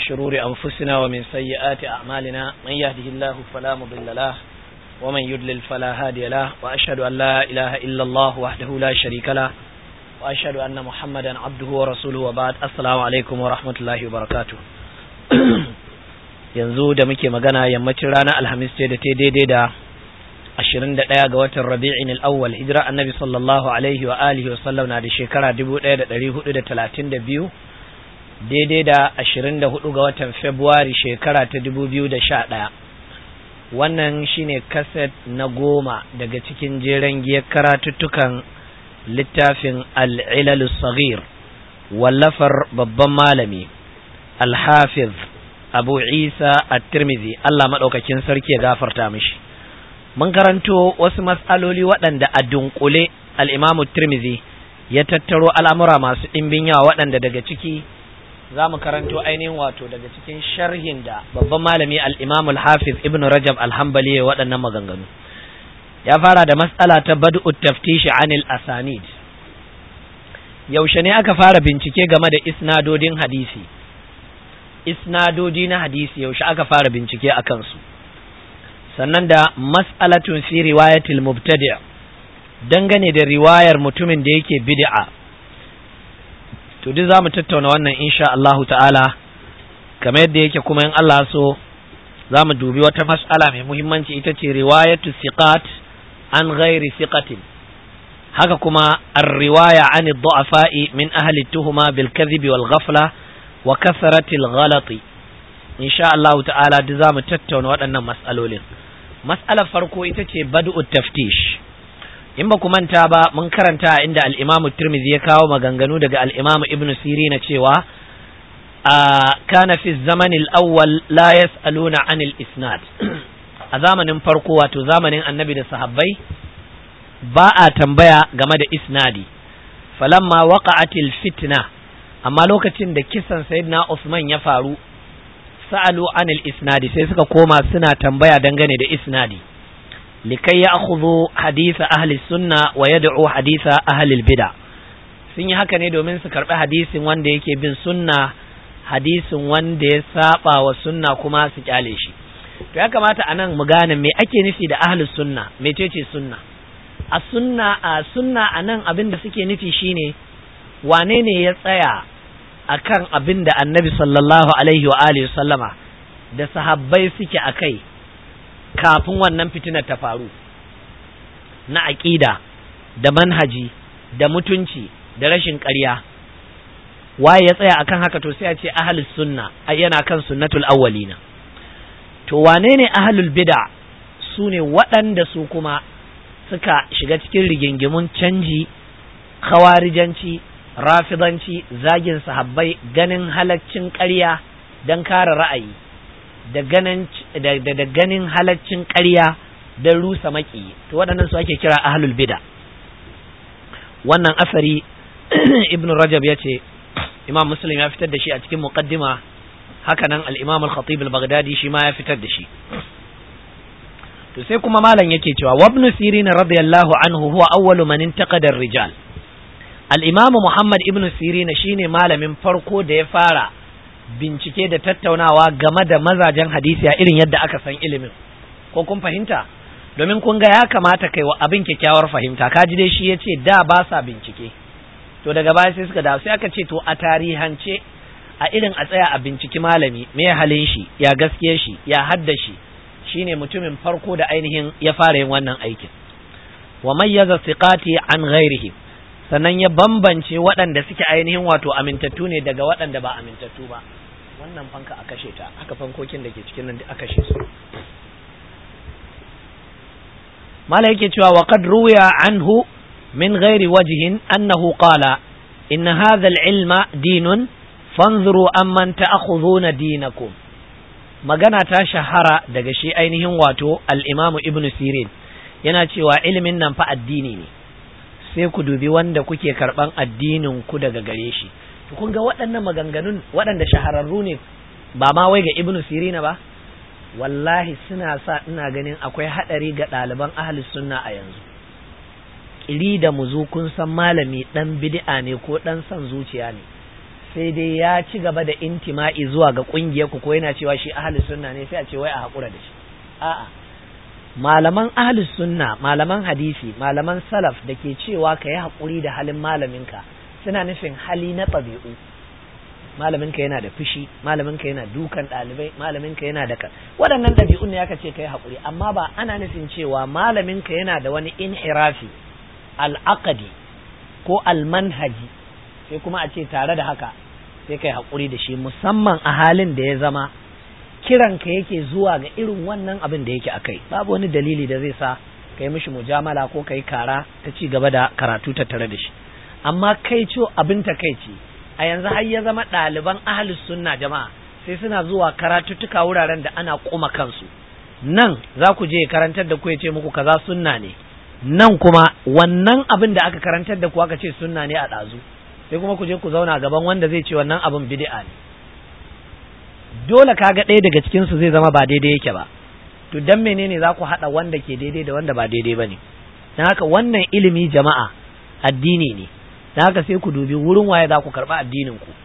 شرور أنفسنا ومن سيئات أعمالنا من يهده الله فلا مضل له ومن يضلل فلا هادي له وأشهد أن لا إله إلا الله وحده لا شريك له وأشهد أن محمدا عبده ورسوله وبعد السلام عليكم ورحمة الله وبركاته yanzu da muke magana yammacin ranar alhamis ce da ta daidai da ashirin da ɗaya ga watan rabi'in al'awwal hijira annabi sallallahu alaihi wa alihi wa sallam na da shekara dubu ɗaya da ɗari hudu da talatin da biyu daidai da ashirin da hudu ga watan februari shekara ta dubu biyu da sha ɗaya wannan shine kaset na goma daga cikin jeren giyar karatuttukan littafin al'ilalus sagir wallafar babban malami alhafiz abu isa at-tirmidhi Allah maɗaukakin sarki ya gafarta mishi mun karanto wasu mas'aloli waɗanda a dunkule al-imamu tirmidhi ya tattaro al'amura masu ɗimbin yawa waɗanda daga ciki za mu karanto ainihin wato daga cikin sharhin da babban malami al-imamu al-hafiz ibn rajab al-hanbali ya waɗannan maganganu ya fara da mas'ala ta bad'u taftishi anil asanid yaushe ne aka fara bincike game da isnadodin hadisi isnadodi na hadisi yaushe aka fara bincike a kansu sannan da mas'alatun fi riwayatil mubtadi' dangane da riwayar mutumin da yake bid'a to duk zamu tattauna wannan insha Allahu ta'ala kamar yadda yake kuma in Allah so zamu dubi wata mas'ala mai muhimmanci ita ce riwayatu siqat an ghairi siqatin haka kuma ar-riwaya an ad-du'afa'i min ahli tuhuma bil kadhibi wal ghafla wa kasaratil ghalati insha Allah ta'ala duk zamu tattauna waɗannan mas'alolin mas'alar farko ita ce bad'u taftish in ba ku manta ba mun karanta inda al-Imam Tirmidhi ya kawo maganganu daga al-Imam Ibn Sirin cewa kana fi zaman al-awwal la yas'aluna anil isnad a zamanin farko wato zamanin annabi da sahabbai ba a tambaya game da isnadi falamma waqa'atil fitna amma lokacin da kisan sayyidina Usman ya faru sa'alu anil isnadi sai suka koma suna tambaya dangane da isnadi likai ya akhudhu hadisa ahli sunna wa yad'u hadisa ahli bid'a sun yi haka ne domin su karbi hadisin wanda yake bin sunna hadisin wanda ya saba wa sunna kuma su kyale shi to ya kamata anan mu gane me ake nufi da ahli sunna mecece sunna a sunna a sunna anan abin da suke nufi shine wane ne ya tsaya akan abin da annabi sallallahu alaihi wa alihi sallama da sahabbai suke a kai kafin wannan fitinar ta faru na aƙida da manhaji da mutunci da rashin ƙarya waye ya tsaya akan haka to sai a ce ahlus sunna yana kan sunnatul awwalina to wane ne ahlul bid'a su ne waɗanda su kuma suka shiga cikin rigingimun canji khawarijanci rafidanci zagin sahabbai ganin halaccin ƙarya don kare ra'ayi da ganin halaccin ƙarya don rusa maki to waɗannan su ake kira ahlul bida wannan asari ibn rajab ya ce imam muslim ya fitar da shi a cikin muqaddima hakanan al-imam al-khatib al-baghdadi shi ma ya fitar da shi to sai kuma malam yake cewa wabnu sirin radiyallahu anhu huwa awwalu man intaqada ar-rijal al'imamu Muhammad ibn Sirina shine malamin farko da ya fara bincike da tattaunawa game da mazajen hadisi a irin yadda aka san ilimin ko kun fahimta domin kun ga ya kamata kai wa abin kyakkyawar fahimta kaji dai shi ya ce da ba sa bincike to daga baya sai suka dawo sai aka ce to a tarihance a irin a tsaya a binciki malami me halin shi ya gaskiye shi ya hadda shi shine mutumin farko da ainihin ya fara yin wannan aikin wa mayyaza siqati an ghairihi sannan ya bambance waɗanda suke ainihin wato amintattu ne daga waɗanda ba amintattu ba wannan fanka a kashe ta haka fankokin da ke cikin nan a kashe su mala yake cewa wa qad ruwiya anhu min ghairi wajhin annahu qala inna hadha al-ilma dinun fanzuru amman ta'khudhuna dinakum magana ta shahara daga shi ainihin wato al-imamu ibnu sirin yana cewa ilimin nan fa addini ne sai ku dubi wanda kuke karban addinin ku daga gare shi to kun ga waɗannan maganganun waɗanda shahararru ne ba ma wai ga ibnu sirina ba wallahi suna sa ina ganin akwai haɗari ga ɗaliban ahli sunna a yanzu ƙiri da muzu kun san malami ɗan bid'a ne ko ɗan son zuciya ne sai dai ya ci gaba da intima'i zuwa ga kungiyar ku ko yana cewa shi ahli sunna ne sai a ce wai a hakura da shi a'a malaman ahli sunna malaman hadisi malaman salaf da ke cewa ka yi hakuri da halin malaminka suna nufin hali na ɗabi'u malaminka yana da fushi malaminka yana dukan ɗalibai malaminka yana da ka waɗannan ɗabi'un ne aka ce ka yi hakuri amma ba ana nufin cewa malaminka yana da wani inhirafi al'aqadi ko almanhaji sai kuma a ce tare da haka sai kai haƙuri da shi musamman a halin da ya zama kiranka yake zuwa ga irin wannan abin da yake akai babu wani dalili da zai sa ka yi mishi mujamala ko ka yi kara ta ci gaba da karatu tattare da shi amma kai co abin ta kai ce a yanzu har ya zama ɗaliban ahlus sunna jama'a sai suna zuwa karatuttuka wuraren da ana kuma kansu nan za ku je karantar da ku ya ce muku kaza sunna ne nan kuma wannan abin da aka karantar da ku aka ce sunna ne a ɗazu sai kuma ku je ku zauna gaban wanda zai ce wannan abin bid'a ne dole kaga ɗaya daga cikin su zai zama ba daidai yake ba to dan menene za ku haɗa wanda ke daidai da wanda ba daidai ba ne dan haka wannan ilimi jama'a addini ne dan haka sai ku dubi wurin waye za ku karɓi addinin ku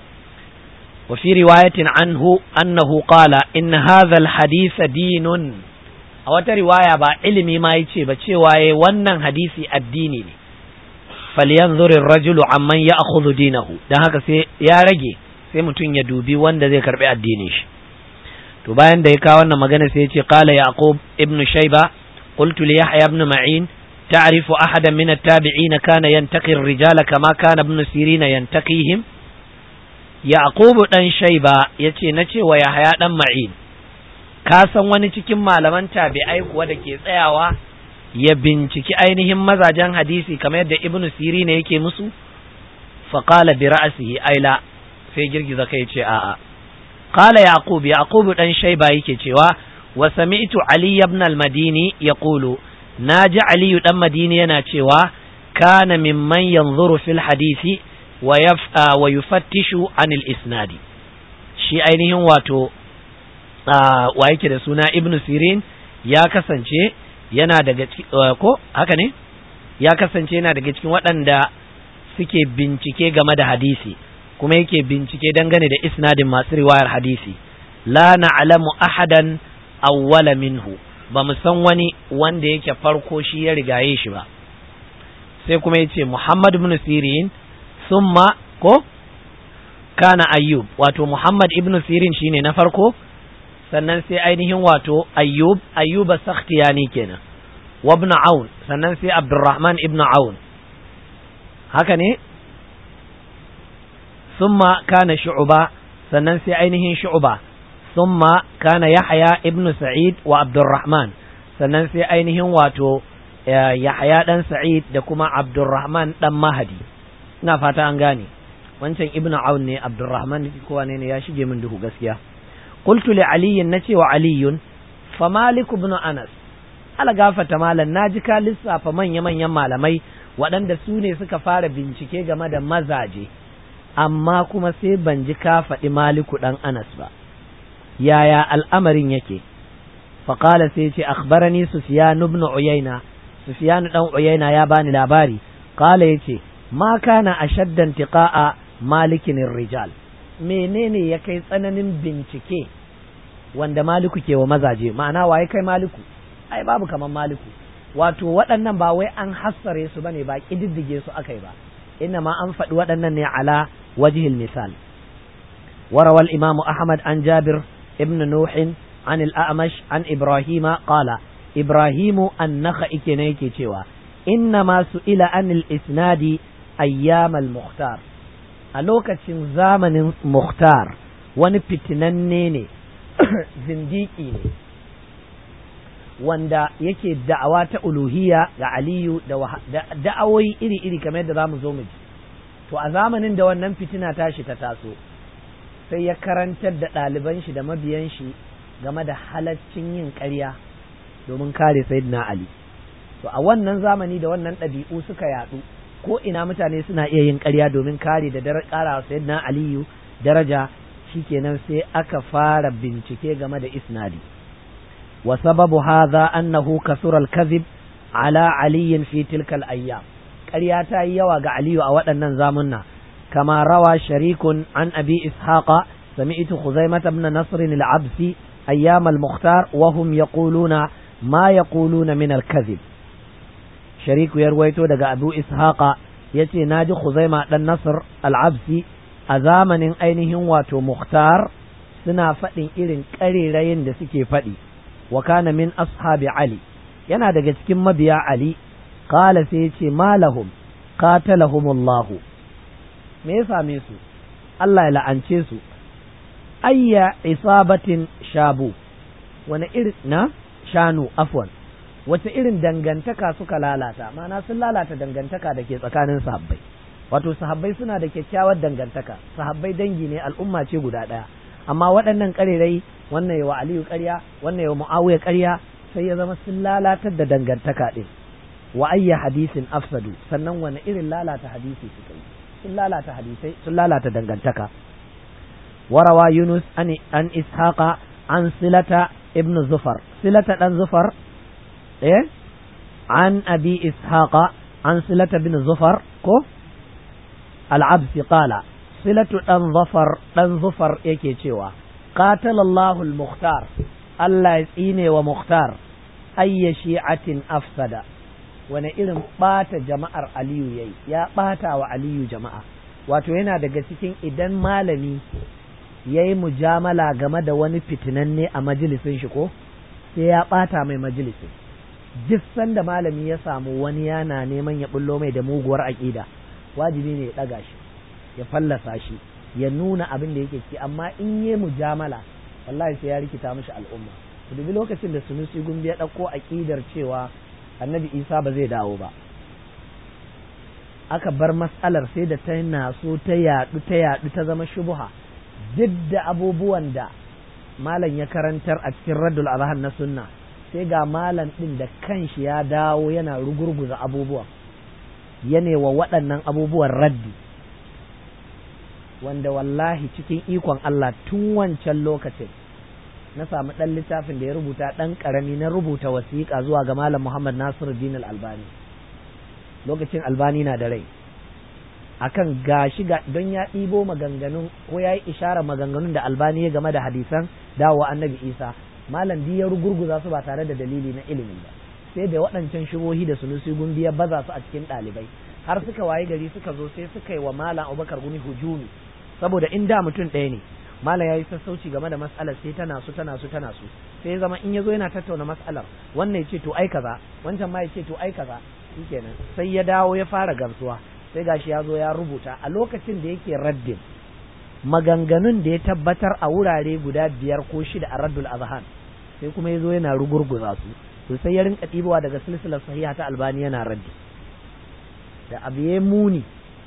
wa fi riwayatin anhu annahu qala in hadha alhadith dinun a wata riwaya ba ilimi ma yace ba cewa yayi wannan hadisi addini ne falyanzur ar-rajulu amman ya'khudhu dinahu dan haka sai ya rage sai mutum ya dubi wanda zai karbi addinin shi to bayan da ya kawo wannan magana sai ya ce qala yaqub ibn shayba qultu li yahya ibn ma'in ta'rifu ahadan min at-tabi'in kana yantaqi ar-rijala kama kana ibn sirina yantaqihim yaqub dan shayba yace na ce wa yahya dan ma'in ka san wani cikin malaman tabi'ai kuwa da ke tsayawa ya binciki ainihin mazajen hadisi kamar yadda ibnu siri ne yake musu faƙala bi ra'asihi aila sai girgiza kai ce a'a qala yaqub yaqub dan shayba yake cewa wa sami'tu ali ibn al-madini yaqulu naji ali dan madini yana cewa kana mimman yanzuru fil hadisi wa yaf'a wa yufattishu anil isnadi shi ainihin wato wa yake da suna ibnu sirin ya kasance yana daga ko haka ne ya kasance yana daga cikin waɗanda suke bincike game da hadisi kuma yake bincike dangane da isnadin masu riwayar hadisi la na'lamu ahadan awwala minhu ba mu san wani wanda yake farko shi ya rigaye shi ba sai kuma yace Muhammad ibn Sirin summa ko kana Ayyub wato Muhammad ibn Sirin shine na farko sannan sai ainihin wato ayyub ayyuba sakhtiyani kenan wa ibn aun sannan sai abdurrahman ibn aun haka ne summa kana shu'ba sannan sai ainihin shu'ba summa kana yahya ibn sa'id wa abdurrahman sannan sai ainihin wato yahya dan sa'id da kuma abdurrahman dan mahadi ina fata an gane wancan ibn aun ne abdurrahman kowa ne ya shige min duhu gaskiya قلت لعلي نتي وعلي فمالك بن أنس ala gafata malam na ji ka lissafa manya-manyan malamai waɗanda su ne suka fara bincike game da mazaje amma kuma sai ban ji ka faɗi maliku ɗan anas ba yaya al'amarin yake faƙala sai ce akhbarani sufyan ibn uyayna sufyan ɗan uyayna ya bani labari ƙala ya ce ma kana ashaddan tiqa'a malikin rijal menene ya kai tsananin bincike wanda maliku ke wa mazaje ma'ana waye kai maliku ai babu kaman maliku wato waɗannan ba wai an hassare su bane ba ƙididdige su akai ba inna ma an faɗi waɗannan ne ala wajihil misal warawal imam ahmad an jabir ibn nuhin an al-a'mash an ibrahima qala ibrahimu annaka ike ne yake cewa inna ma ila an al-isnadi ayyam al-mukhtar a lokacin zamanin mukhtar wani fitinanne ne zindiki ne wanda yake da'awa ta uluhiyya ga aliyu da da'awoyi iri-iri kamar yadda za mu zo mu ji to a zamanin da wannan fitina tashi ta taso sai ya karantar da ɗaliban shi da mabiyan shi game da halaccin yin ƙarya domin kare sayyidina ali to a wannan zamani da wannan ɗabi'u suka yaɗu ko ina mutane suna iya yin ƙarya domin kare da ƙara sayyidina aliyu daraja shikenan sai aka fara bincike game da isnadi wa sababu hadha annahu kasura al-kadhib ala ali fi tilka al-ayyam ƙarya ta yi yawa ga aliyu a waɗannan zamunna كما روى شريك عن أبي إسحاق سمعت خزيمة بن نصر العبسي أيام المختار وهم يقولون ما يقولون من الكذب شريك يرويتو دقى أبو إسحاق يتي ناجي خزيمة بن نصر العبسي أزامن أينهم واتو مختار suna faɗin irin ƙarerayin da suke faɗi wa kana min ashabi Ali yana daga cikin mabiya Ali qala sai yace malahum qatalahumullahu me ya same su Allah ya la'ance su ayya isabatin shabu wani irin na shanu afwan wace irin dangantaka suka lalata ma'ana sun lalata dangantaka da ke tsakanin sahabbai wato sahabbai suna da kyakkyawar dangantaka sahabbai dangi ne al'umma ce guda ɗaya amma waɗannan ƙarerai wannan yawa aliyu ƙarya wannan yawa mu'awiya ƙarya sai ya zama sun lalatar da dangantaka ɗin wa ayya hadisin afsadu sannan wani irin lalata hadisi suka yi sun lalata hadisai sun lalata dangantaka warawa yunus an an ishaqa an silata ibn zufar silata dan zufar eh an abi ishaqa an silata ibn zufar ko al-absi qala silatu dan zufar dan zufar yake cewa qatalallahu al-mukhtar Allah ya tsine wa mukhtar ayya shi'atin afsada wani irin ɓata jama'ar aliyu ya yi ya ɓata wa aliyu jama'a wato yana daga cikin idan malami ya yi mujamala game da wani fitinanne a majalisin shi ko sai ya ɓata mai majalisin duk sanda malami ya samu wani yana neman ya bullo mai da muguwar aƙida wajibi ne ya ɗaga shi ya fallasa shi ya nuna abin da yake ci amma in yi mujamala wallahi sai ya rikita mishi al'umma ku dubi lokacin da sunusi gumbi ya ɗauko aƙidar cewa annabi isa ba zai dawo ba aka bar matsalar sai da ta naso ta yaɗu ta yaɗu ta zama shubuha duk da abubuwan da malam ya karantar a cikin raddul azhan na sunna sai ga malam ɗin da kanshi ya dawo yana rugurguza abubuwan yana wa waɗannan abubuwan raddi wanda wallahi cikin ikon Allah tun wancan lokacin na samu ɗan littafin da ya rubuta ɗan ƙarami na rubuta wasiƙa zuwa ga Malam Muhammad Nasiru Din Albani lokacin Albani na da rai akan gashi ga don ya ɗibo maganganun ko ya yi ishara maganganun da Albani ya game da hadisan dawowa Annabi Isa Malam di ya rugurguza su ba tare da dalili na ilimi ba sai da waɗancan shubohi da sunusi gumbi ya baza su a cikin ɗalibai har suka waye gari suka zo sai suka yi wa Malam Abubakar Gumi hujumi saboda in da mutum ɗaya ne mala ya yi sassauci game da matsalar sai tana su tana su tana su sai zama in ya zo yana tattauna matsalar wannan ya ce to ai kaza wancan ma ya ce to ai kaza shikenan sai ya dawo ya fara gamsuwa sai gashi ya zo ya rubuta a lokacin da yake raddin maganganun da ya tabbatar a wurare guda biyar ko shida a raddul azhan sai kuma ya zo yana rugurguza su to sai ya rinka ɗibowa daga silsilar sahiha ta albani yana raddi da abu ya muni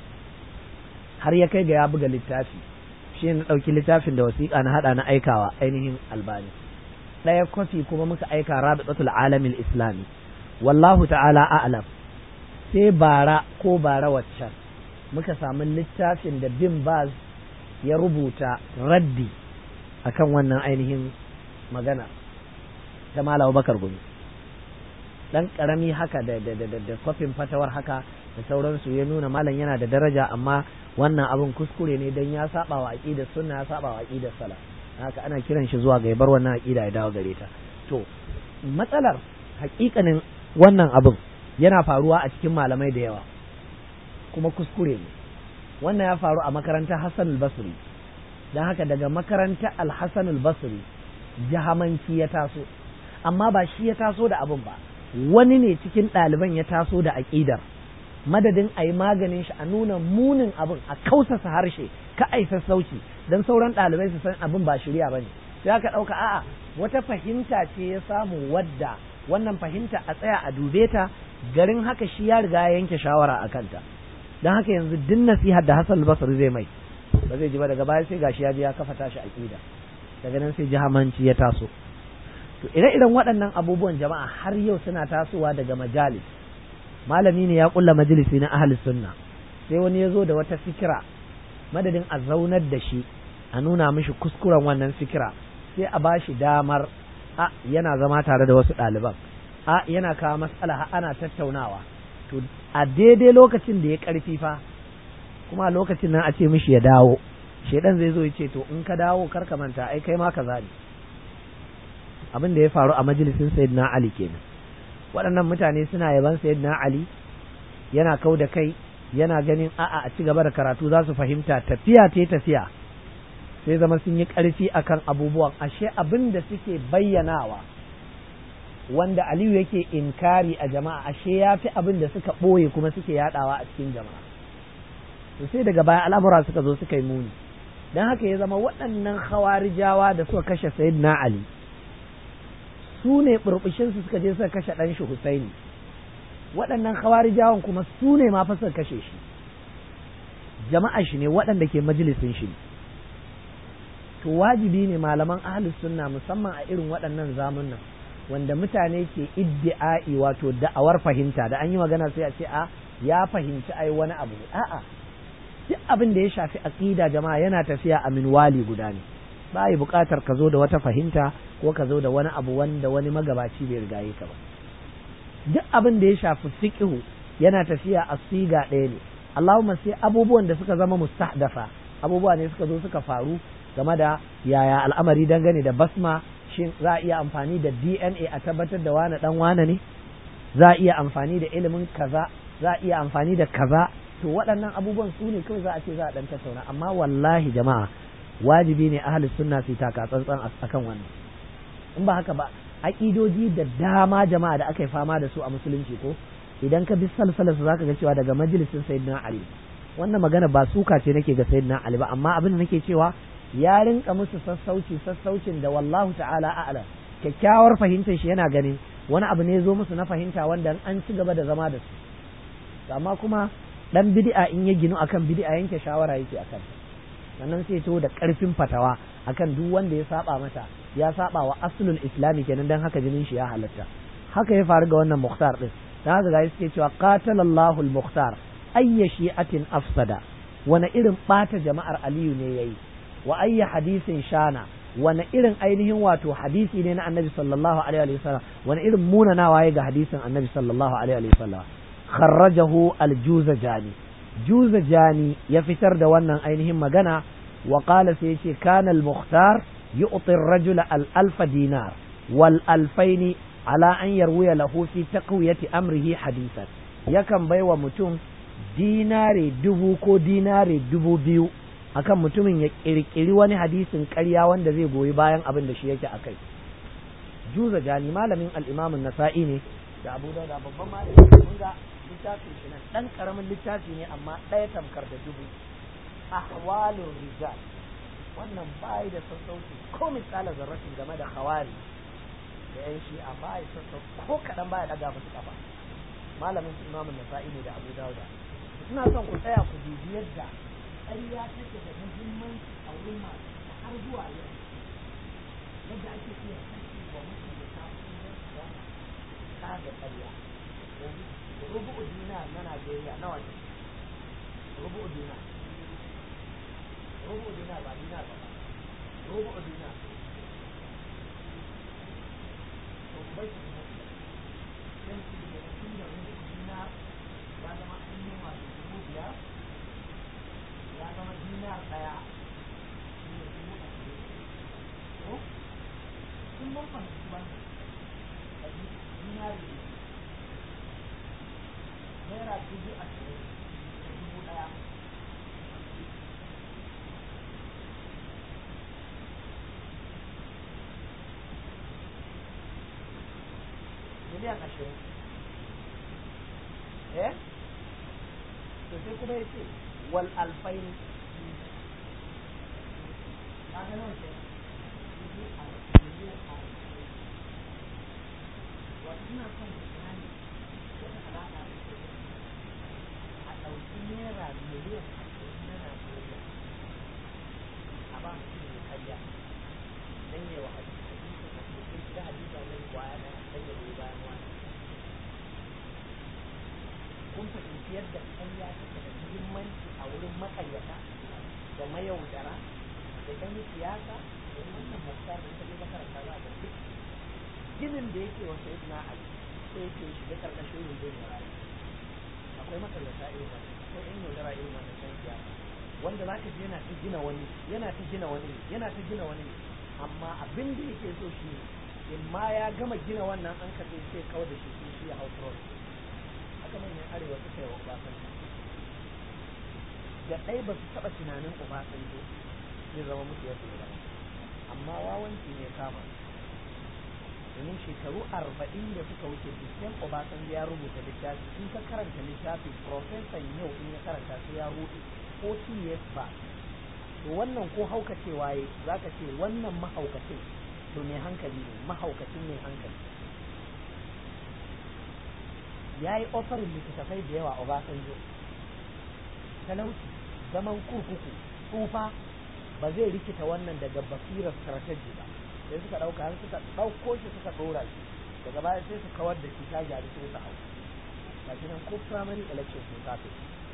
har ya kai ga ya buga littafi shi na ɗauki littafin da wasiƙa na haɗa na aikawa ainihin albani ɗaya kwafi kuma muka aika rabitatul alamil islami wallahu ta'ala a'lam sai bara ko bara waccan muka samu littafin da bin baz ya rubuta raddi akan wannan ainihin magana ta malawa bakar gumi dan karami haka da da da da kwafin fatawar haka da sauransu ya nuna malam yana da daraja amma wannan abin kuskure ne dan ya saba wa aqidar sunna ya saba wa aqidar salaf haka ana kiran shi zuwa ga ya bar wannan aqida ya dawo gare ta to matsalar hakikanin wannan abin yana faruwa a cikin malamai da yawa kuma kuskure ne wannan ya faru a makarantar Hassan al-Basri dan haka daga makarantar al-Hassan al-Basri jahamanci ya taso amma ba shi ya taso da abin ba wani ne cikin ɗaliban ya taso da aƙidar madadin a yi maganin shi a nuna munin abin a kausasa harshe ka ai sassauci don sauran ɗalibai su san abin ba shirya ba ne sai aka ɗauka a'a wata fahimta ce ya samu wadda wannan fahimta a tsaya a dube ta garin haka shi ya riga ya yanke shawara a kanta don haka yanzu duk nasihar da Hassan Basri zai mai ba zai ji ba daga baya sai gashi ya je ya kafa tashi aƙida daga nan sai jihamanci ya taso to ire-iren waɗannan abubuwan jama'a har yau suna tasowa daga majalis malami ne ya kulla majalisi na ahli sunna sai wani ya zo da wata fikira madadin a zaunar da shi a nuna mishi kuskuren wannan fikira sai a bashi damar a yana zama tare da wasu ɗaliban a yana kawo matsala ana tattaunawa to a daidai lokacin da ya ƙarfi fa kuma a lokacin nan a ce mishi ya dawo shedan zai zo ya ce to in ka dawo kar ka manta ai kai ma kaza ne abin da ya faru a majalisin sayyidina ali kenan waɗannan mutane suna yaban sayyidina ali yana kau da kai yana ganin a'a a ci gaba da karatu za su fahimta tafiya ta tafiya sai zama sun yi ƙarfi akan abubuwan ashe abin da suke bayyanawa wanda aliyu yake inkari a jama'a ashe ya fi abin da suka ɓoye kuma suke yaɗawa a cikin jama'a to sai daga baya al'amura suka zo suka yi muni don haka ya zama waɗannan hawarijawa da suka kashe sayyidina ali su ne burbushinsu suka je suka kashe ɗan shi husaini waɗannan hawarijawan kuma su ne ma fa suka kashe shi jama'a shi ne waɗanda ke majalisin shi to wajibi ne malaman ahlus sunna musamman a irin waɗannan zamunan wanda mutane ke iddi'a'i wato da'awar fahimta da an yi magana sai a ce a ya fahimci ai wani abu a'a duk abin da ya shafi aqida jama'a yana tafiya a minwali guda ne ba yi buƙatar ka zo da wata fahimta ko ka zo da wani abu wanda wani magabaci bai rigaye ka ba duk abin da ya shafi fiqhu yana tafiya a siga ɗaya ne Allahumma sai abubuwan da suka zama mustahdafa abubuwa ne suka zo suka faru game da yaya al'amari dangane da basma shin za a iya amfani da DNA a tabbatar da wane dan wane ne za a iya amfani da ilimin kaza za a iya amfani da kaza to waɗannan abubuwan su ne kawai za a ce za a dan tattauna amma wallahi jama'a wajibi ne ahli sunna su taka tsantsan akan wannan in ba haka ba aƙidoji da dama jama'a da aka yi fama da su a musulunci ko idan ka bi salsalarsu za ka ga cewa daga majalisin sayyidina ali wannan magana ba suka ce nake ga sayyidina ali ba amma abin da nake cewa ya rinka musu sassauci sassaucin da wallahu ta'ala a'ala kyakkyawar fahimtar shi yana ganin wani abu ne zo musu na fahimta wanda an ci gaba da zama da su amma kuma dan bid'a in ya ginu akan bid'a yanke shawara yake akan sannan sai to da karfin fatawa akan duk wanda ya saba mata ya saba wa aslul islami kenan dan haka jinin shi ya halatta haka ya faru ga wannan mukhtar din dan haka ga suke cewa qatalallahu al-mukhtar ayya shi'atin afsada wani irin bata jama'ar aliyu ne yayi wa ayya hadisin shana wani irin ainihin wato hadisi ne na annabi sallallahu alaihi wa sallam wani irin munanawa ya ga hadisin annabi sallallahu alaihi wa sallam kharrajahu al-juzajani juzajani ya fitar da wannan ainihin magana wa qala sai yace kana al-mukhtar yu'ti ar-rajula al-alf dinar wal alfaini ala an yarwiya lahu fi taqwiyati amrihi hadisan yakan baiwa mutum dinare dubu ko dinare dubu biyu akan mutumin ya kirkiri wani hadisin ƙarya wanda zai goyi bayan abin da shi yake akai juza jani malamin al-imam nasai ne da abu da babban malami kun ga littafin shi nan dan karamin littafi ne amma ɗaya tamkar da dubu ahwalur rijal wannan bai da sassauci ko misala zarratin game da khawari da yan shi a bai sassauci ko kaɗan baya daga musu kafa malamin imam nasa'i ne da abu dauda ina son ku tsaya ku dubi yadda ƙarya take da muhimmanci a wurin masu har zuwa yau yadda ake iya kashe wa mutum da kafin yin wani kaga ƙarya rubu'u dinar na Najeriya nawa ne rubu'u dinar rubu'u dinar ba dinar ba rubu'u dinar to bai shi ne sai su da tun da rubu'u dinar ya zama an yi masu dubu biyar ya zama dinar ɗaya shi ne dubu ashirin ko sun mun fahimci wannan dinari naira dubu ashirin da dubu ɗaya miliyan ashirin eh to sai kuma ya ce wal alfaini kaga nawa ke wato ina son misali wata alaƙa da ke a ɗauki naira miliyan ashirin na Najeriya a ba su ne karya dan yi wa hadisi hadisi na cikin gida hadisi wani kwaya ɗaya dan ya goyi bayan wani kun fahimci yadda karya take da muhimmanci a wurin makaryata da mayaudara da ɗan siyasa da wannan masar da ta je makaranta za a ga duk ginin da yake wa sayyidina ali sai yake shiga karkashin rundun rayu akwai makaryata irin wannan akwai yan yaudara irin wannan san siyasa wanda za ka ji yana ta gina wani yana ta gina wani yana ta gina wani amma abin da yake so shi ne in ma ya gama gina wannan an karɓe sai kawai da shi sai shi ya hau front haka manyan arewa suka yi wa Obasanjo da ɗai ba su taɓa tunanin Obasanjo zai zama musu yadda ya zama amma wawanci ne kama domin shekaru arba'in da suka wuce Bikin Obasanjo ya rubuta littafi in ka karanta littafi profesan yau in ya karanta sai ya rubuta 40 years back to wannan ko haukacewa ya za ka ce wannan mahaukacin to mai hankali ne mahaukacin mai hankali ya yi ofarin littattafai da yawa Obasanjo talauci zaman kurkuku tsufa ba zai rikita wannan daga basirar strategy ba sai suka ɗauka har suka ɗauko shi suka ɗora shi daga baya sai su kawar da shi ta gyaru sai su hau gashi nan ko primary election sun kafe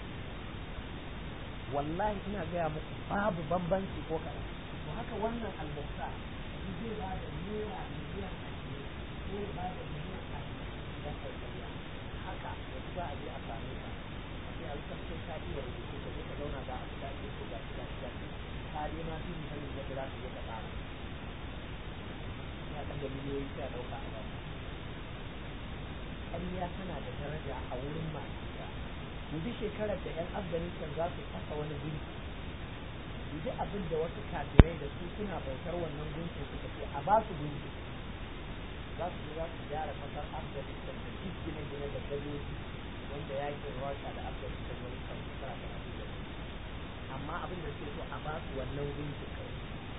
wallahi ina gaya muku babu bambanci ko kaɗan to haka wannan albusta zai ba da naira miliyan ashirin ko ya ba da miliyan ashirin don aikariya haka yanzu za a je a same ka sai a rikar sai ka iya rubutu ka je ka zauna ga abu da ake so ga shi ga shi ga shi ka je ma fi sanin yadda za ka je ka tsara ya ɗaga miliyoyi sai a ɗauka a ba ƙarya tana da daraja a wurin masu ita yanzu shekarar da 'yan afghanistan za su fasa wani gunki yanzu abin da wasu kafirai da su suna bautar wannan gunkin suka ce a ba su gunki za su je za su gyara kasar afghanistan da duk gine-gine da gadoji wanda yakin rasha da afghanistan wani kan shekara talatin da amma abin da suke so a ba su wannan gunki kawai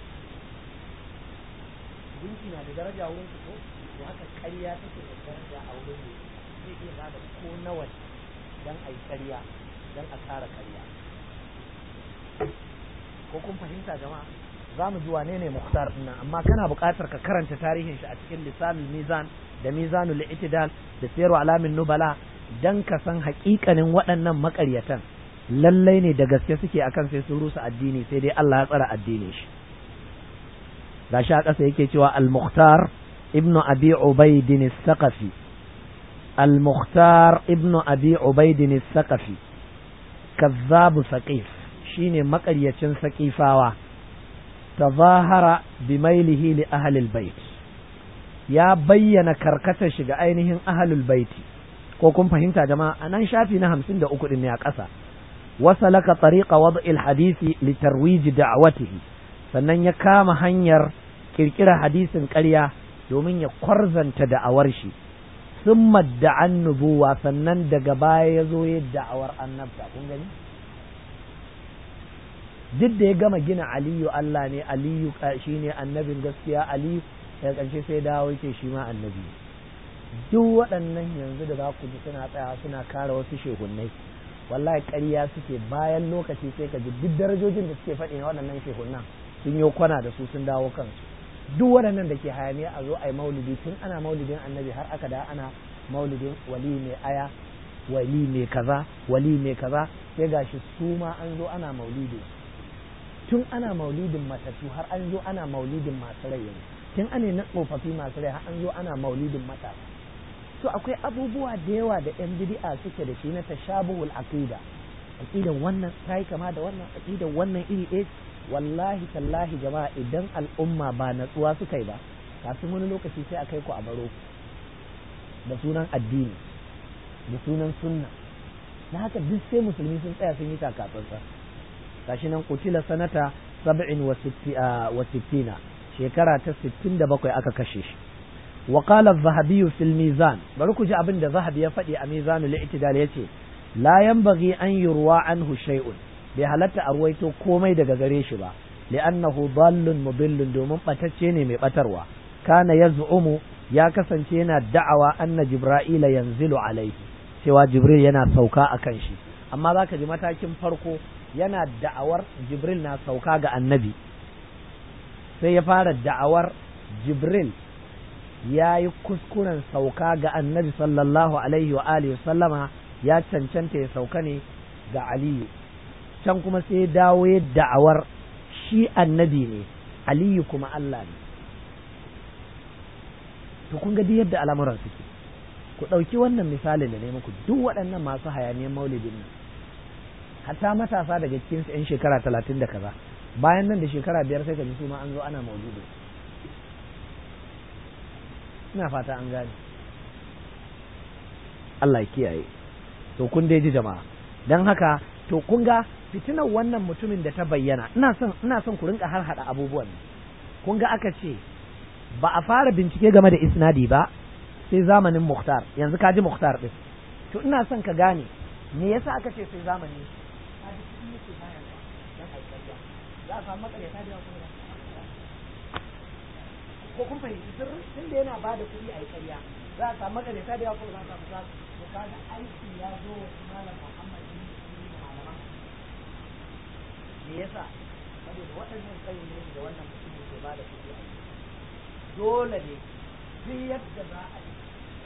gunki na da daraja wurin su ko to haka ƙarya take da daraja a wurin ne zai iya ba da ko nawa dan a yi ƙarya dan a kara ƙarya ko kun fahimta jama'a za mu ji wane ne muhtar nan amma kana buƙatar ka karanta tarihin shi a cikin lisanul mizan da mizanul itidal da sayarwa alamin nubala dan ka san haƙiƙanin waɗannan maƙaryatan lallai ne da gaske suke akan sai sun rusa addini sai dai Allah ya tsara addinin shi gashi a ƙasa yake cewa al-mukhtar ibnu abi ubaidin as-saqafi al-mukhtar ibnu abi ubaidin as-saqafi kazzabu saqif shine makaryacin saqifawa tazahara bimailihi li ahli al-bait ya bayyana karkatar shi ga ainihin ahlul baiti ko kun fahimta jama'a anan shafi na 53 din ne a ƙasa wasalaka tariqa wad'il hadisi li tarwij da'watihi sannan ya kama hanyar kirkira hadisin ƙarya domin ya kwarzanta da'awar shi sun da'an nubuwa sannan daga baya ya zo ya da'awar annabta kun gani duk da ya gama gina aliyu Allah ne aliyu shi ne annabin gaskiya aliyu daga ƙarshe sai dawo yake shi ma annabi duk waɗannan yanzu da za ku ji suna tsaya suna kare wasu shehunnai wallahi ƙarya suke bayan lokaci sai ka ji duk darajojin da suke faɗi na waɗannan shehunnan sun yi kwana da su sun dawo kansu duk waɗannan da ke hayaniya a zo a yi maulidi tun ana maulidin annabi har aka da ana maulidin wali mai aya wali mai kaza wali mai kaza sai gashi su ma an zo ana maulidi tun ana maulidin matattu har an zo ana maulidin masu rai yanzu tun ana na tsofaffi masu rai har an zo ana maulidin matasa to akwai abubuwa da yawa da yan bid'a suke da shi na tashabuhul aqida aqidan wannan tayi kama da wannan aqidan wannan iri ɗaya wallahi tallahi jama'a idan al'umma ba natsuwa suka yi ba kafin wani lokaci sai a kai ku a baro da sunan addini da sunan sunna na haka duk sai musulmi sun tsaya sun yi takatsantsa gashi nan kutila sanata sab'in wa sittina shekara ta sittin da bakwai aka kashe shi wa qala az-zahabi fil mizan bari ku ji abin da zahabi ya faɗi a mizanul i'tidal yace la yanbaghi an yurwa anhu shay'un bai halatta a ruwaito komai daga gare shi ba li'annahu dallun mudillun domin batacce ne mai batarwa kana yaz'umu ya kasance yana da'awa anna jibra'ila yanzilu alaihi cewa jibril yana sauka akan shi amma zaka ji matakin farko yana da'awar jibril na sauka ga annabi sai ya fara da'awar jibril ya yi kuskuren sauka ga annabi sallallahu alaihi wa alihi sallama ya cancanta ya sauka ne ga aliyu can kuma sai ya dawo ya da'awar shi annabi ne aliyu kuma Allah ne to kun ga yadda al'amuran suke ku ɗauki wannan misalin da ne muku duk waɗannan masu hayaniyar maulidin nan hatta matasa daga cikin su yan shekara talatin da kaza bayan nan da shekara biyar sai ka ji su ma an zo ana maulidi ina fata an gane Allah ya kiyaye to kun dai ji jama'a dan haka to kun ga fitinar wannan mutumin da ta bayyana ina son ina son ku rinka har hada abubuwan kun ga aka ce ba a fara bincike game da isnadi ba sai zamanin Mukhtar yanzu ka ji Mukhtar din to ina son ka gane me yasa aka ce sai zamani ka ji kuɗi yake bayarwa dan aikariya za a samu matsalaita da yawa kuma ko kun fahimci sirri tun da yana bada kuɗi a ƙarya za a samu matsalaita da yawa kuma za a samu za su kaga aiki ya zo wa malam Muhammad bin Muslim malaman me yasa saboda waɗannan tsayin ne da wannan mutum ke bada kuɗi a dole ne duk yadda za a yi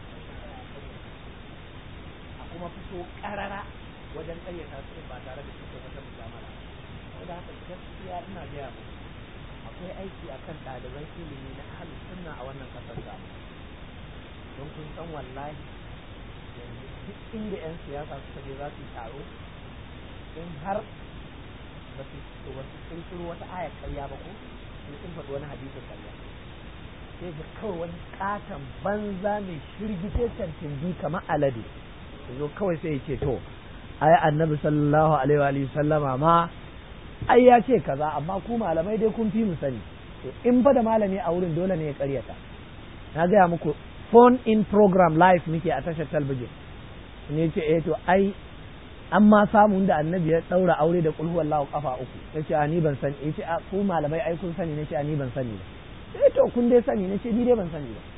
a kuma fito ƙarara wajen ƙayyata su ba tare da cikin wata mujamala saboda haka gaskiya ina gaya muku akwai aiki akan ɗaliban ilimi na ahalin sunna a wannan ƙasar da don kun san wallahi yanzu duk inda 'yan siyasa suka je za su yi taro in har ba su wasu kirkiro wata ayar karya ba ko sun faɗi wani hadisin karya sai ga kawai wani katon banza mai shirgite cancanci kamar alade zo kawai sai ya ce to ai annabi sallallahu alaihi wa sallama ma ai ya ce kaza amma ku malamai dai kun fi mu sani to in fa da malami a wurin dole ne ya karyata na gaya muku phone in program live muke a tashar talbijin ne ce eh to ai an ma samun da annabi ya daura aure da kulhu wallahu kafa uku yace a ni ban sani yace a ku malamai ai kun sani nace a ni ban sani ba sai to kun dai sani nace ni dai ban sani ba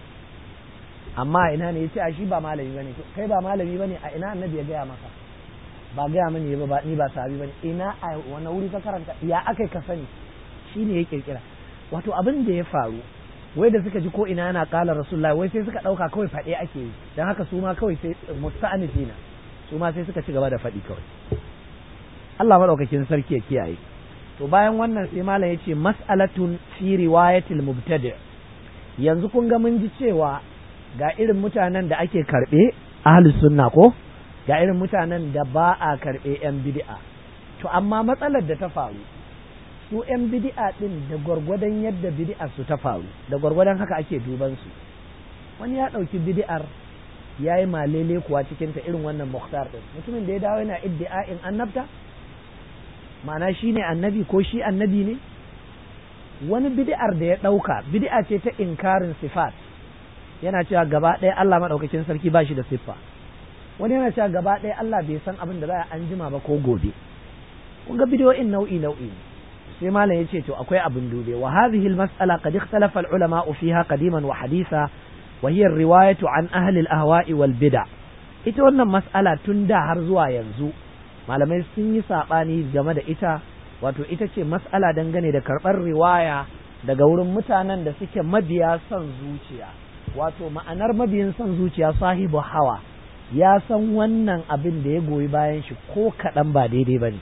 amma ina ne yace a shi ba malami bane kai ba malami bane a ina annabi ya gaya maka ba gaya mani ba ni ba sahabi bane ina a wani wuri ka karanta ya akai ka sani shine ya kirkira wato abin da ya faru wai da suka ji ko ina yana kala rasulullahi wai sai suka dauka kawai faɗe ake yi dan haka su ma kawai sai musta'anifina su ma sai suka ci gaba da faɗi kawai Allah madaukakin sarki ya kiyaye to bayan wannan sai malam ya ce mas'alatun fi riwayatil mubtadi yanzu kun ga mun ji cewa ga irin mutanen da ake karɓe ahli sunna ko ga irin mutanen da ba a karɓe yan bid'a to amma matsalar da ta faru su yan bid'a din da gwargwadon yadda bid'a su ta faru da gwargwadon haka ake duban su wani ya ɗauki bid'ar ya yi malele kuwa cikin ta irin wannan muhtar din mutumin da ya dawo yana iddi'a'in annabta ma'ana shi ne annabi ko shi annabi ne wani bid'ar da ya ɗauka bid'a ce ta inkarin sifat yana cewa gaba ɗaya Allah maɗaukakin sarki ba shi da siffa wani yana cewa gaba ɗaya Allah bai san abin da za a anjima ba ko gobe kun ga bidiyoyin nau'i nau'i sai malam ya ce to akwai abin dube wa hadhihi al-mas'ala qad ikhtalafa al-ulama fiha qadiman wa haditha wa hiya riwayatu an ahli al-ahwa'i wal bid'a ita wannan mas'ala tun da har zuwa yanzu malamai sun yi saɓani game da ita wato ita ce mas'ala dangane da karɓar riwaya daga wurin mutanen da suke mabiya son zuciya wato ma'anar mabiyin son zuciya sahibu hawa ya san wannan abin da ya goyi bayan shi ko kaɗan ba daidai ba ne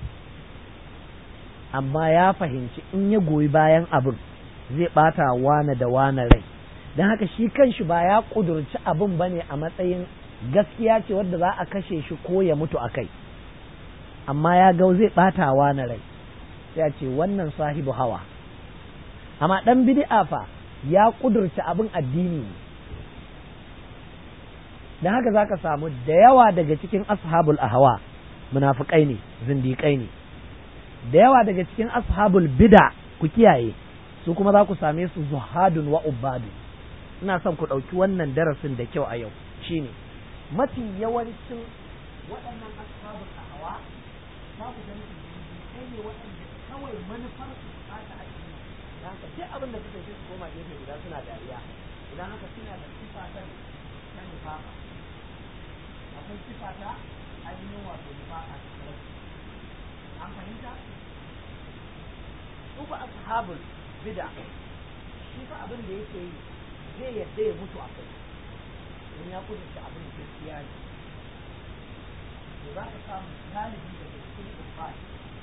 amma ya fahimci in ya goyi bayan abin zai ɓata wane da wane rai don haka shi kanshi ba ya ƙudurci abin ba ne a matsayin gaskiya ce wadda za a kashe shi ko ya mutu a kai amma ya ga zai ɓatawa na rai ya ce wannan sahibu hawa amma ɗan bid'a fa ya ƙudurci abin addini ne don haka za ka samu da yawa daga cikin ashabul ahawa munafukai ne zindiƙai ne da yawa daga cikin ashabul bid'a ku kiyaye su kuma za ku same su zuhadun wa ubadu ina son ku ɗauki wannan darasin da kyau a yau shine mafi yawancin waɗannan ashabul ahawa za ku gani kai ne waɗanda kawai manufar su bukata a cikin da haka duk abin da suka yi su koma gefe guda suna dariya idan haka suna da sifa ta ta nifaka akwai sifa ta ainihin wato nifaka ta talauci an fahimta su ba ashabul bid'a shi fa abin da yake yi zai yadda ya mutu a kai in ya kudurta abin gaskiya ne to za ka samu galibi daga cikin ibad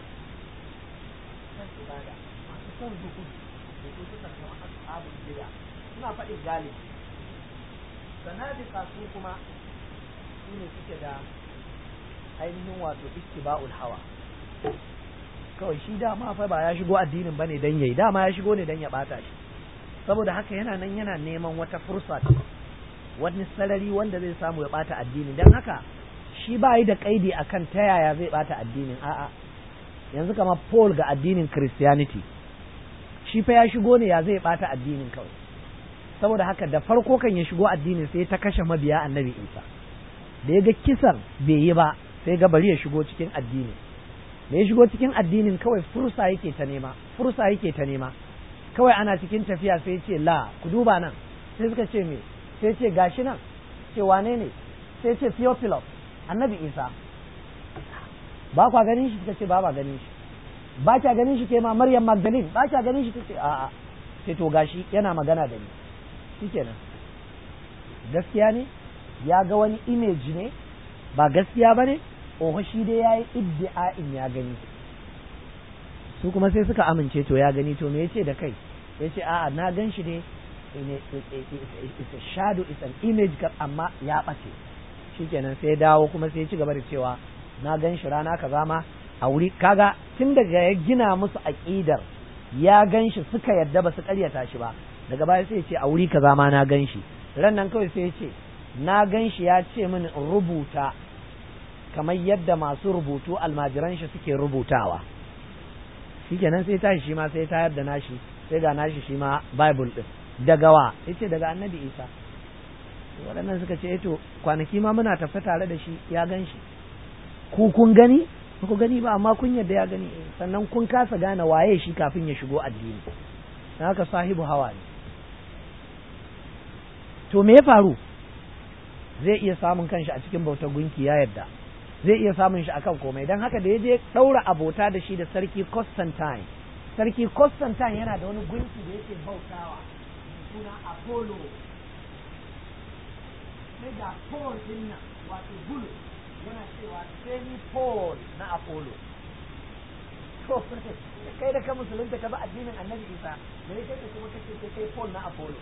kan ibada masu son zuhudu da su suka zama ashabul bid'a suna faɗin galibi sanadika su kuma su ne suke da ainihin wato ittiba'ul hawa kawai shi dama fa ba ya shigo addinin bane dan yayi dama ya shigo ne dan ya bata shi saboda haka yana nan yana neman wata fursa wani sarari wanda zai samu ya bata addini dan haka shi ba yi da kaidi akan ta yaya zai bata addinin a'a yanzu kamar Paul ga addinin Christianity shi fa ya shigo ne ya zai bata addinin kawai saboda haka da farko kan ya shigo addinin sai ta kashe mabiya annabi Isa da ya ga kisan bai yi ba sai ga bari ya shigo cikin addini da ya shigo cikin addinin kawai fursa yake ta nema fursa yake ta nema kawai ana cikin tafiya sai ce la ku duba nan sai suka ce me sai ce gashi nan ce wane ne sai ce Theophilus annabi Isa ba kwa ganin shi suka ce ba ba ganin shi ba kya ganin shi ke ma Maryam Magdalene ba kya ganin shi tace a'a sai to gashi yana magana da ni shikenan gaskiya ne ya ga wani image ne ba gaskiya bane oho shi dai yayi iddia'in ya gani su kuma sai suka amince to ya gani to me yace da kai yace a'a na gan shi ne it's a shadow it's an image amma ya bace shikenan sai dawo kuma sai ya ci gaba da cewa na gan shi rana kaza ma a wuri kaga tun daga ya gina musu aƙidar ya gan shi suka yadda ba su ƙaryata shi ba daga baya sai ya ce a wuri kaza ma na gan shi ran nan kawai sai ya ce na gan shi ya ce mini in rubuta kamar yadda masu rubutu almajiran shi suke rubutawa shikenan sai tashi shi ma sai tayar da nashi sai ga nashi shi ma bible din daga wa yace daga annabi isa waɗannan suka ce to kwanaki ma muna tafe tare da shi ya gan shi ku kun gani ba ku gani ba amma kun yadda ya gani sannan kun kasa gane waye shi kafin ya shigo addini na haka sahibu hawa ne to me ya faru zai iya samun kanshi a cikin bautar gunki ya yadda zai iya samun shi akan komai don haka da ya je ɗaura abota da shi da sarki Constantine sarki Constantine yana da wani gunki da yake bautawa suna Apollo sai da Paul din nan wato bulu yana cewa semi Paul na Apollo to kai da ka musulunta ka ba addinin Annabi Isa me yake ka kuma kace kai Paul na Apollo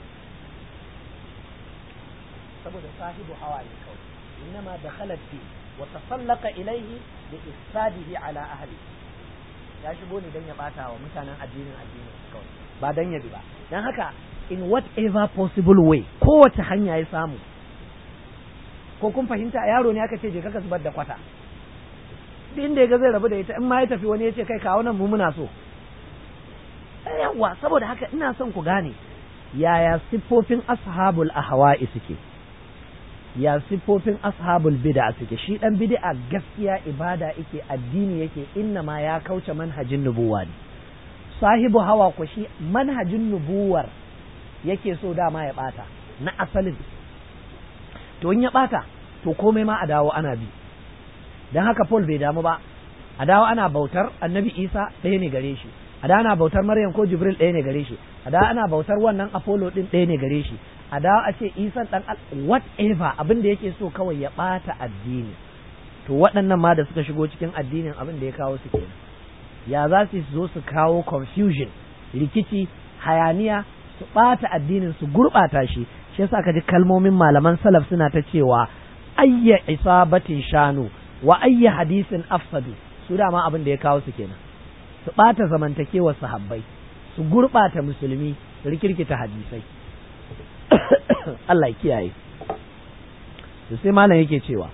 saboda sahibu hawa ne kawai innama dakhalat fi wa tasallaqa ilayhi bi ifsadihi ala ahli ya shigo ne dan ya bata wa mutanen addinin addinin kawai ba dan ya bi ba dan haka in whatever possible way kowace hanya ya samu ko kun fahimta yaro ne aka ce je kaka zubar da kwata duk inda ya ga zai rabu da ita in ma ya tafi wani ya ce kai kawo nan mu muna so yawa saboda haka ina son ku gane yaya siffofin ashabul ahwa'i suke ya siffofin ashabul bid'a suke shi dan bid'a gaskiya ibada yake addini yake inna ma ya kauce manhajin nubuwa ne sahibu hawa ko shi manhajin nubuwar yake so dama ya bata na asalin to in ya bata to komai ma a dawo ana bi dan haka Paul bai damu ba a dawo ana bautar annabi Isa ɗaya ne gare shi a da ana bautar Maryam ko Jibril ɗaya ne gare shi a da ana bautar wannan Apollo ɗin ɗaya ne gare shi a da a ce Isa ɗan whatever abin da yake so kawai ya ɓata addini to waɗannan ma da suka shigo cikin addinin abin da ya kawo su kenan ya za su zo su kawo confusion rikici hayaniya su ɓata addinin su gurɓata shi shi yasa ka ji kalmomin malaman salaf suna ta cewa ayya isabatin shanu wa ayya hadisin afsadu su dama abin da ya kawo su kenan su ɓata zamantakewar sahabbai su gurɓata musulmi su rikirkita hadisai Allah kiyaye to sai malam yake cewa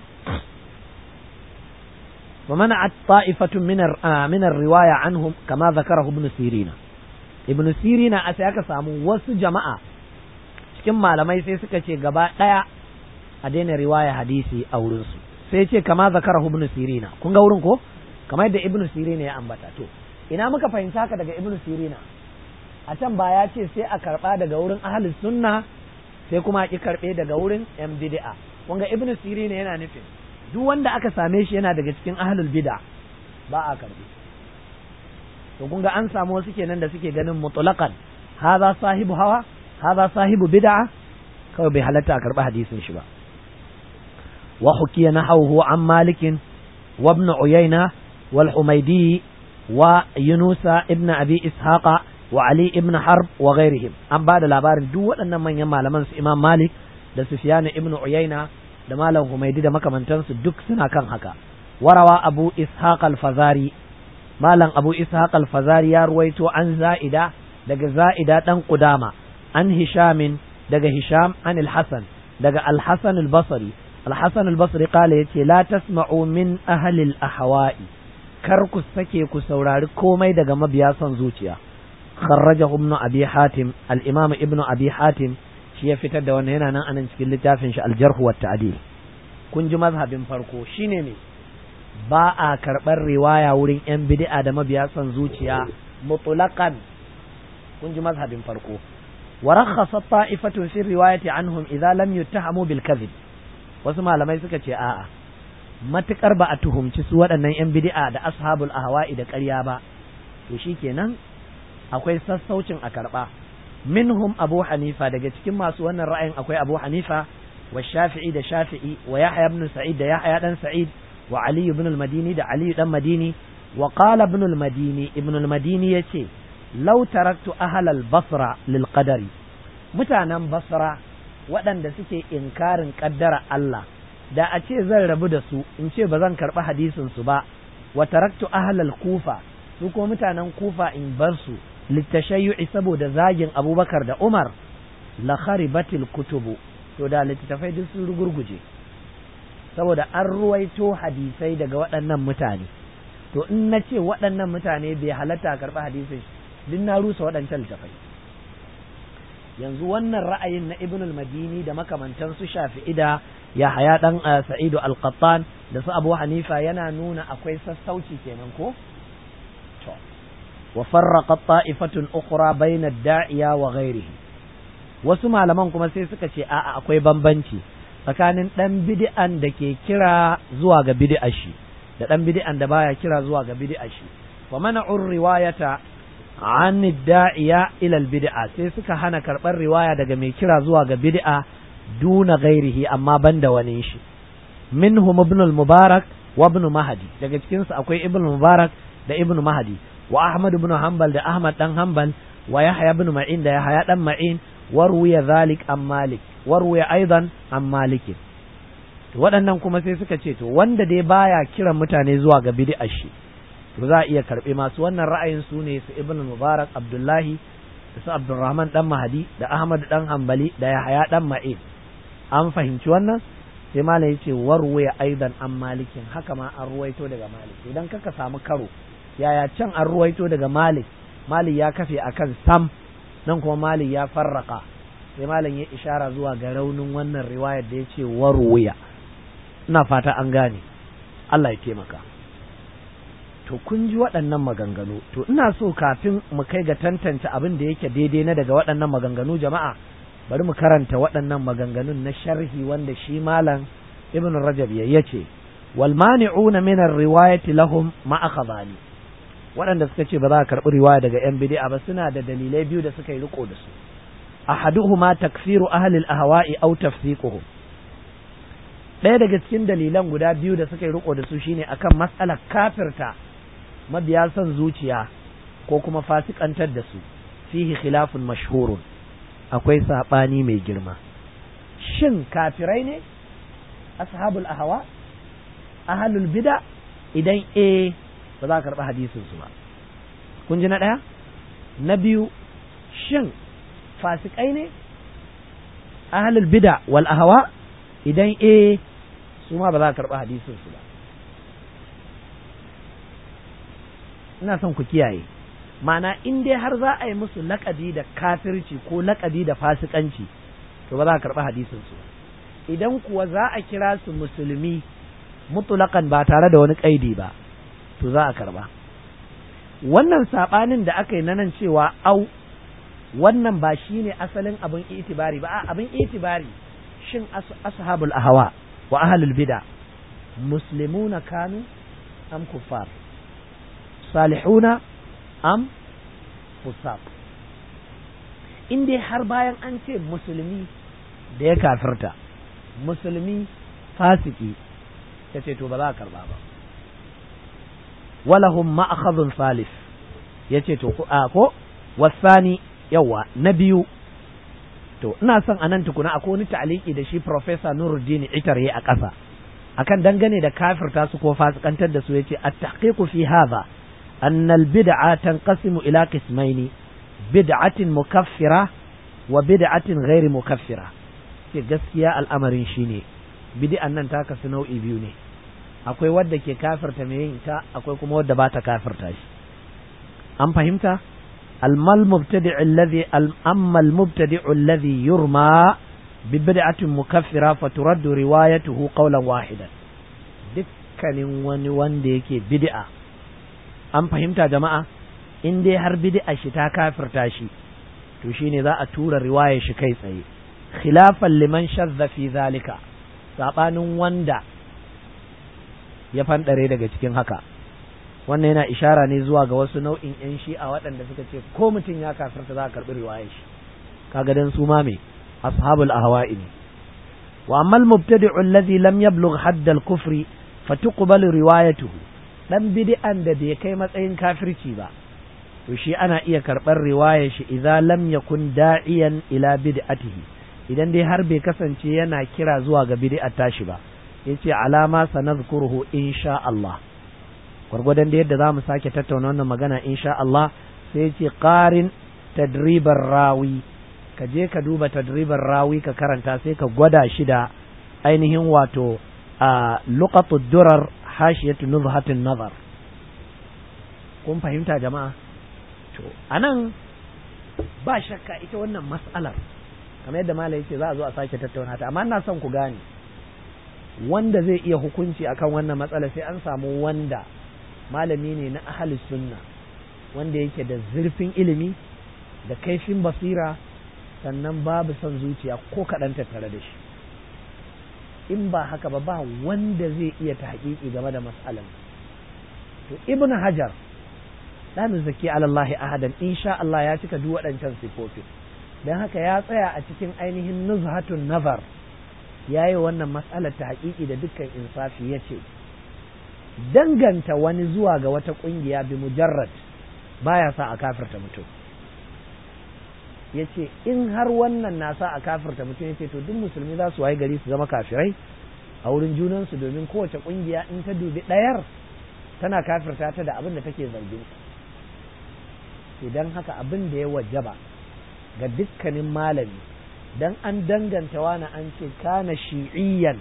wa mana'at ta'ifatun min min riwaya anhum kama zakarahu ibn sirina ibn sirina a sai aka samu wasu jama'a cikin malamai sai suka ce gaba daya a daina riwaya hadisi a wurin su sai ce kama zakarahu ibn sirina kun ga wurin ko kamar yadda ibn sirina ya ambata to ina muka fahimta haka daga ibn sirina a can ba ya ce sai a karba daga wurin ahlus sunna sai kuma a ki karbe daga wurin yan bid'a kun ga ibn sirina yana nufin duk wanda aka same shi yana daga cikin ahlul bid'a ba a karbe to kun ga an samu wasu kenan da suke ganin mutlaqan hadha sahibu hawa hadha sahibu bid'a kawai bai halatta a karba hadisin shi ba wa hukiya nahawhu an malikin wa ibn uyayna wal humaydi wa yunusa ibn abi ishaqa wa ali ibn harb wa ghairihim an ba da labarin duk waɗannan manyan malaman su imam malik da sufyan ibn uyayna da malam humaydi da makamantansu duk suna kan haka warawa abu ishaq al-fazari malam abu ishaq al-fazari ya ruwaito an za'ida daga za'ida dan qudama an hishamin daga hisham an al-hasan daga al-hasan al-basri al-hasan al-basri kala yace la tasma'u min ahli al-ahwa'i kar ku sake ku saurari komai daga mabiya son zuciya kharrajahu ibn abi hatim al-imam ibn abi hatim shi ya fitar da wannan yana nan anan cikin littafin shi al-jarh wa ta'dil kun ji mazhabin farko shine ne ba a karɓar riwaya wurin 'yan bid'a da mabiya son zuciya mutlaqan kun ji mazhabin farko wa rakhasa ta'ifatun fi riwayati anhum idza lam yuttahamu bil kadhib wasu malamai suka ce a'a matukar ba a tuhumci su waɗannan 'yan bid'a da ashabul ahwa'i da ƙarya ba to shikenan akwai sassaucin a karɓa minhum abu hanifa daga cikin masu wannan ra'ayin akwai abu hanifa wa shafi'i da shafi'i wa yahya ibn sa'id da yahya dan sa'id wa ali ibn al-madini da ali dan madini wa qala ibn al-madini ibn al-madini yace law taraktu ahla al-basra lil qadari mutanen basra waɗanda suke inkarin kaddara Allah da a ce zan rabu da su in ce ba zan karɓi hadisin su ba wa taraktu ahla al-kufa su ko mutanen kufa in bar su litashayyu'i saboda zagin abubakar da umar la kharibatil kutubu to da littattafai duk sun rugurguje saboda an ruwaito hadisai daga waɗannan mutane to in na ce waɗannan mutane bai halatta a karɓi hadisai duk na rusa waɗancan littattafai yanzu wannan ra'ayin na ibn al-madini da makamantan su shafi'i da ya haya dan sa'idu al-qattan da su abu hanifa yana nuna akwai sassauci kenan ko to wa farraqat ta'ifatun ukhra bayna ad-da'iya wa ghayrihi wasu malaman kuma sai suka ce a'a akwai bambanci tsakanin ɗan bid'an da ke kira zuwa ga bid'a shi da ɗan bid'an da baya kira zuwa ga bid'a shi wa mana'ur riwayata an da'iya ila bid'a sai suka hana karɓar riwaya daga mai kira zuwa ga bid'a duna ghairihi amma banda wani shi minhum ibn al-mubarak wa ibn mahdi daga cikin su akwai ibn mubarak da ibn mahdi wa ahmad ibn hanbal da ahmad dan hanbal wa yahya ibn ma'in da yahya dan ma'in warwiya zalik an malik warwiya aidan an malikin waɗannan kuma sai suka ce to wanda dai baya kiran mutane zuwa ga bid'a shi to za a iya karɓi masu wannan ra'ayin su ne su ibn mubarak abdullahi da su abdurrahman dan mahadi da ahmad dan hanbali da yahaya dan ma'in an fahimci wannan sai malam ya ce warwiya aidan an malikin haka ma an ruwaito daga malik idan kaka samu karo yaya can an ruwaito daga malik malik ya kafe akan sam nan kuma malik ya farraka sai malam ya ishara zuwa ga raunin wannan riwayar da ya ce warwuya ina fata an gane Allah ya taimaka to kun ji waɗannan maganganu to ina so kafin mu kai ga tantance abin da yake daidai na daga waɗannan maganganu jama'a bari mu karanta waɗannan maganganun na sharhi wanda shi malam ibn rajab ya yace wal mani'una min ar-riwayati lahum ma akhadhani waɗanda suka ce ba za a karɓi riwaya daga yan bid'a ba suna da dalilai biyu da suka yi riko da su ahaduhuma takfiru ahli al-ahwa'i aw tafsiquhum ɗaya daga cikin dalilan guda biyu da suka yi riko da su shine akan mas'alar kafirta mabiya son zuciya ko kuma fasikantar da su fihi khilafun mashhurun akwai saɓani mai girma shin kafirai ne ashabul ahwa ahlul bid'a idan eh ba za a karɓi hadisin su ba kun ji na ɗaya na biyu shin fasikai ne ahlul bid'a wal ahwa idan eh su ma ba za a karɓi hadisin su ba ina son ku kiyaye ma'ana in dai har za a yi musu laƙabi da kafirci ko laƙabi da fasikanci to ba za a karɓi hadisin su idan kuwa za a kira su musulmi mutulakan ba tare da wani ƙaidi ba to za a karɓa wannan saɓanin da aka yi na nan cewa au wannan ba shi ne asalin abin itibari ba abin itibari shin ashabul ahwa wa ahlul bid'a muslimuna kanu am kuffar salihuna am fusaq in dai har bayan an ce musulmi da ya kafirta musulmi fasiki ta ce to ba za a karba ba walahum ma'akhadhun salif yace to a ko wasani yawa na biyu to ina son anan tukuna akwai wani ta'aliki da shi professor Nuruddin Itar yayi a ƙasa akan dangane da kafirta su ko fasikantar da su yace at-tahqiqu fi hadha أن البدعة تنقسم إلى قسمين بدعة مكفرة وبدعة غير مكفرة ke gaskiya al'amarin shi ne bid'an nan ta kasu nau'i biyu ne akwai wadda ke kafirta mai yin ta akwai kuma wadda ba ta kafirta shi an fahimta almal mubtadi'u alladhi amma al mubtadi'u alladhi yurma bi bid'atin mukaffira fa turaddu riwayatuhu qawlan wahidan dukkanin wani wanda yake bid'a an fahimta jama'a in dai har bid'a shi ta kafirta shi to shine za a tura riwayar shi kai tsaye khilafan liman shadda fi zalika sabanin wanda ya fandare daga cikin haka wannan yana ishara ne zuwa ga wasu nau'in yan shi'a waɗanda suka ce ko mutum ya kafirta za a karɓi riwayar shi kaga dan su ma me ashabul ahwa'i ne wa amma al-mubtadi'u alladhi lam yablugh hadd al-kufri fatuqbalu riwayatuhu dan bid'an da bai kai matsayin kafirci ba to shi ana iya karɓar riwayar shi idza lam yakun da'iyan ila bid'atihi idan dai har bai kasance yana kira zuwa ga bid'ar tashi ba yace alama sanadhkuruhu insha Allah gwargwadon da yadda zamu sake tattauna wannan magana insha Allah sai yace qarin tadribar rawi ka je ka duba tadribar rawi ka karanta sai ka gwada shi da ainihin wato a luqatud durar hashiyatu nuzhatin nazar kun fahimta jama'a to anan ba shakka ita wannan mas'alar kamar yadda malai yace za a zo a sake tattauna ta amma ina son ku gane wanda zai iya hukunci akan wannan matsala sai an samu wanda malami ne na ahli sunna wanda yake da zurfin ilimi da kaifin basira sannan babu son zuciya ko kaɗan tattare da shi in ba haka ba ba wanda zai iya ta haƙiƙi game da matsalan to ibn hajar la nuzaki ala Allah ahadan insha Allah ya cika duk waɗancan sifofi dan haka ya tsaya a cikin ainihin nuzhatun nazar yayi wannan matsalar ta haƙiƙi da dukkan insafi yace danganta wani zuwa ga wata ƙungiya bi mujarrad baya sa a kafirta mutum yace in har wannan na sa a kafirta mutum yace to duk musulmi za su waye gari su zama kafirai a wurin junansu domin kowace ƙungiya in ta dubi ɗayar tana kafirta ta da abin da take zargin idan haka abin da ya wajaba ga dukkanin malami dan an danganta wani an ce kana shi'iyyan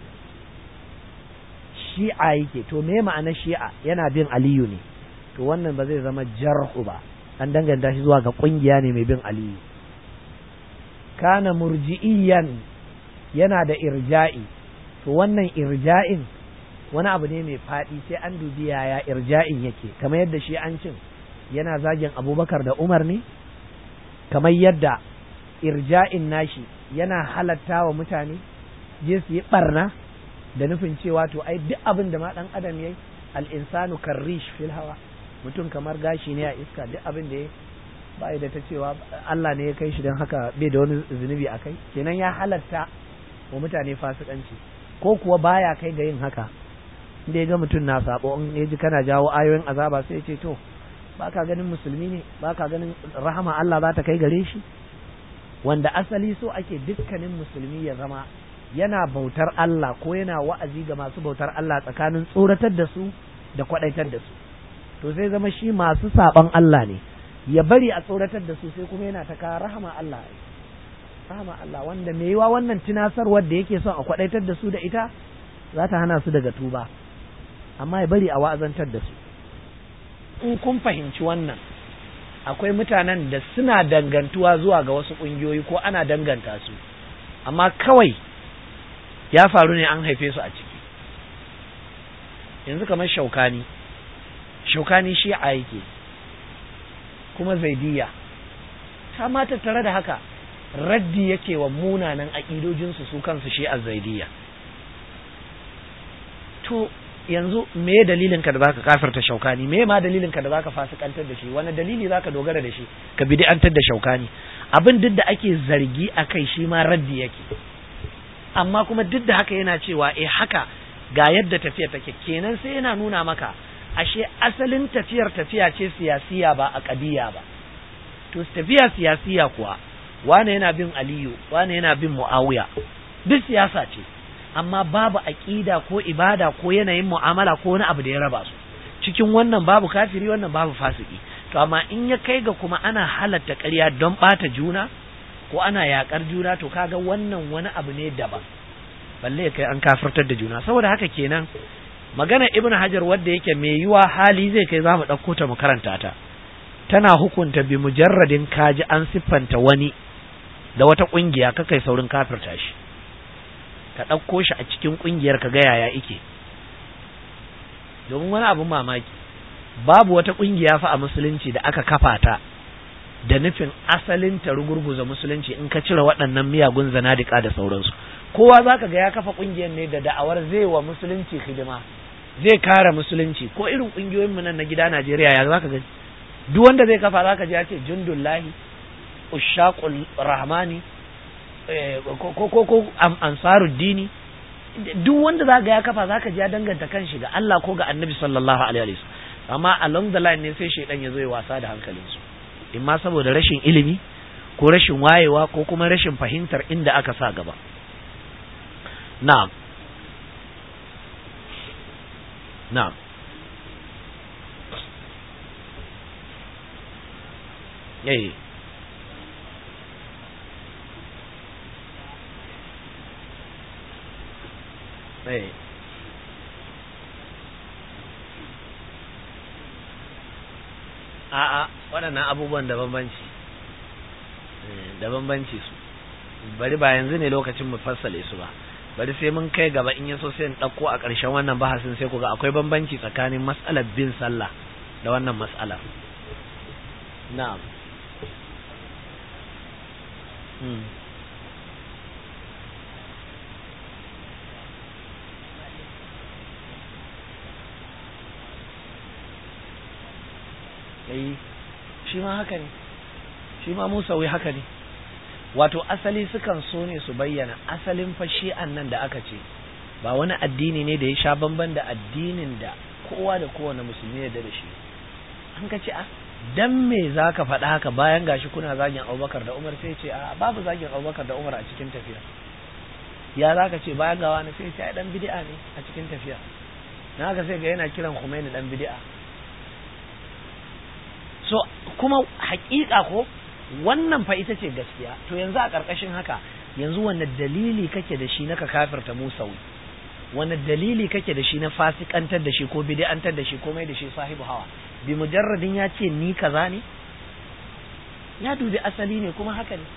shi'a yake to me ma'ana shi'a yana bin aliyu ne to wannan ba zai zama jarhu ba an danganta shi zuwa ga kungiya ne mai bin aliyu kana murji'iyyan yana da irja'i to wannan irja'in wani abu ne mai faɗi sai an dubi yaya irja'in yake kamar yadda shi an cin yana zagin abubakar da umar ne kamar yadda irja'in nashi yana halatta wa mutane je su yi barna da nufin cewa to ai duk abin da ma dan adam yayi al-insanu karrish fil hawa mutum kamar gashi ne a iska duk abin da ya ba da ta cewa Allah ne ya kai shi don haka bai da wani zunubi a kai kenan ya halatta wa mutane fasikanci ko kuwa baya kai ga yin haka inda ya ga mutum na sabo in ya ji kana jawo ayoyin azaba sai ya ce to ba ka ganin musulmi ne ba ka ganin rahama Allah za ta kai gare shi wanda asali so ake dukkanin musulmi ya zama yana bautar Allah ko yana wa'azi ga masu bautar Allah tsakanin tsoratar da su da kwadaitar da su to sai zama shi masu saban Allah ne ya bari a tsoratar da su sai kuma yana ta kawo rahama Allah rahama Allah wanda mai yiwa wannan tunasarwar da yake son a kwadaitar da su da ita za ta hana su daga tuba amma ya bari a wa'azantar da su in kun fahimci wannan akwai mutanen da suna dangantuwa zuwa ga wasu ƙungiyoyi ko ana danganta su amma kawai ya faru ne an haife su a ciki yanzu kamar shaukani shaukani shi a yake kuma zaidiya ta ma tattare da haka raddi yake wa munanan aƙidojinsu su kansu shi a zaidiya to yanzu me dalilin ka da zaka kafirta shaukani me ma dalilin ka da zaka fasikantar da shi wani dalili zaka dogara da shi ka bid'antar da shaukani abin duk da ake zargi a kai shi ma raddi yake amma kuma duk da haka yana cewa eh haka ga yadda tafiya take kenan sai yana nuna maka ashe asalin tafiyar tafiya ce siyasiya ba a kadiya ba to tafiya siyasiya kuwa wane yana bin aliyu wane yana bin muawiya duk siyasa ce amma babu aqida ko ibada ko yanayin mu'amala ko wani abu da ya raba su cikin wannan babu kafiri wannan babu fasiki to amma in ya kai ga kuma ana halatta ƙarya don ɓata juna ko ana yaƙar juna to kaga wannan wani abu ne daban balle kai an kafirtar da juna saboda haka kenan magana ibnu hajar wadda yake mai yiwa hali zai kai zamu ɗauko ta mu karanta ta tana hukunta bi mujarradin kaji an siffanta wani da wata ƙungiya ka kai saurin kafirta shi ka ɗauko shi a cikin ƙungiyar ka ga yaya ike domin wani abin mamaki babu wata ƙungiya fa a musulunci da aka kafa ta da nufin asalin ta rugurguza musulunci in ka cire waɗannan miyagun zanadika da sauransu kowa za ka ga ya kafa ƙungiyar ne da da'awar zai wa musulunci hidima zai kare musulunci ko irin ƙungiyoyinmu nan na gida Najeriya ya za ka gani duk wanda zai kafa za ka ji ya ce jundullahi ushaqul rahmani ko ko ko ansaruddini duk wanda za ga ya kafa za ka ji ya danganta kanshi ga Allah ko ga annabi sallallahu alaihi wasallam amma along the line ne sai shaidan ya zo ya wasa da hankalinsu in ma saboda rashin ilimi ko rashin wayewa ko kuma rashin fahimtar inda aka sa gaba na'am na'am eh eh a'a waɗannan abubuwan da bambanci da bambanci su bari ba yanzu ne lokacin mu fassale su ba bari sai mun kai gaba in yaso sai in ɗauko a ƙarshen wannan bahasin sai ku ga akwai bambanci tsakanin mas'alar bin sallah da wannan mas'alar na'am eh shi ma haka ne shi ma Musa wai haka ne wato asali sukan so ne su bayyana asalin fa shi'an nan da aka ce ba wani addini ne da ya sha bamban da addinin da kowa da kowane musulmi ya da shi an ka ce a dan me za ka faɗa haka bayan gashi kuna zagin abubakar da umar sai ce a babu zagin abubakar da umar a cikin tafiya ya za ka ce bayan gawa na sai ce ai dan bid'a ne a cikin tafiya na haka sai ga yana kiran Khomeini dan bid'a so kuma hakika ko wannan fa ita ce gaskiya to yanzu a ƙarƙashin haka yanzu wanne dalili kake da shi na ka kafirta musawi wanne dalili kake da shi na fasikantar da shi ko bid'antar da shi ko mai da shi sahibu hawa bi mujarradin ya ce ni kaza ne ya dubi asali ne kuma haka ne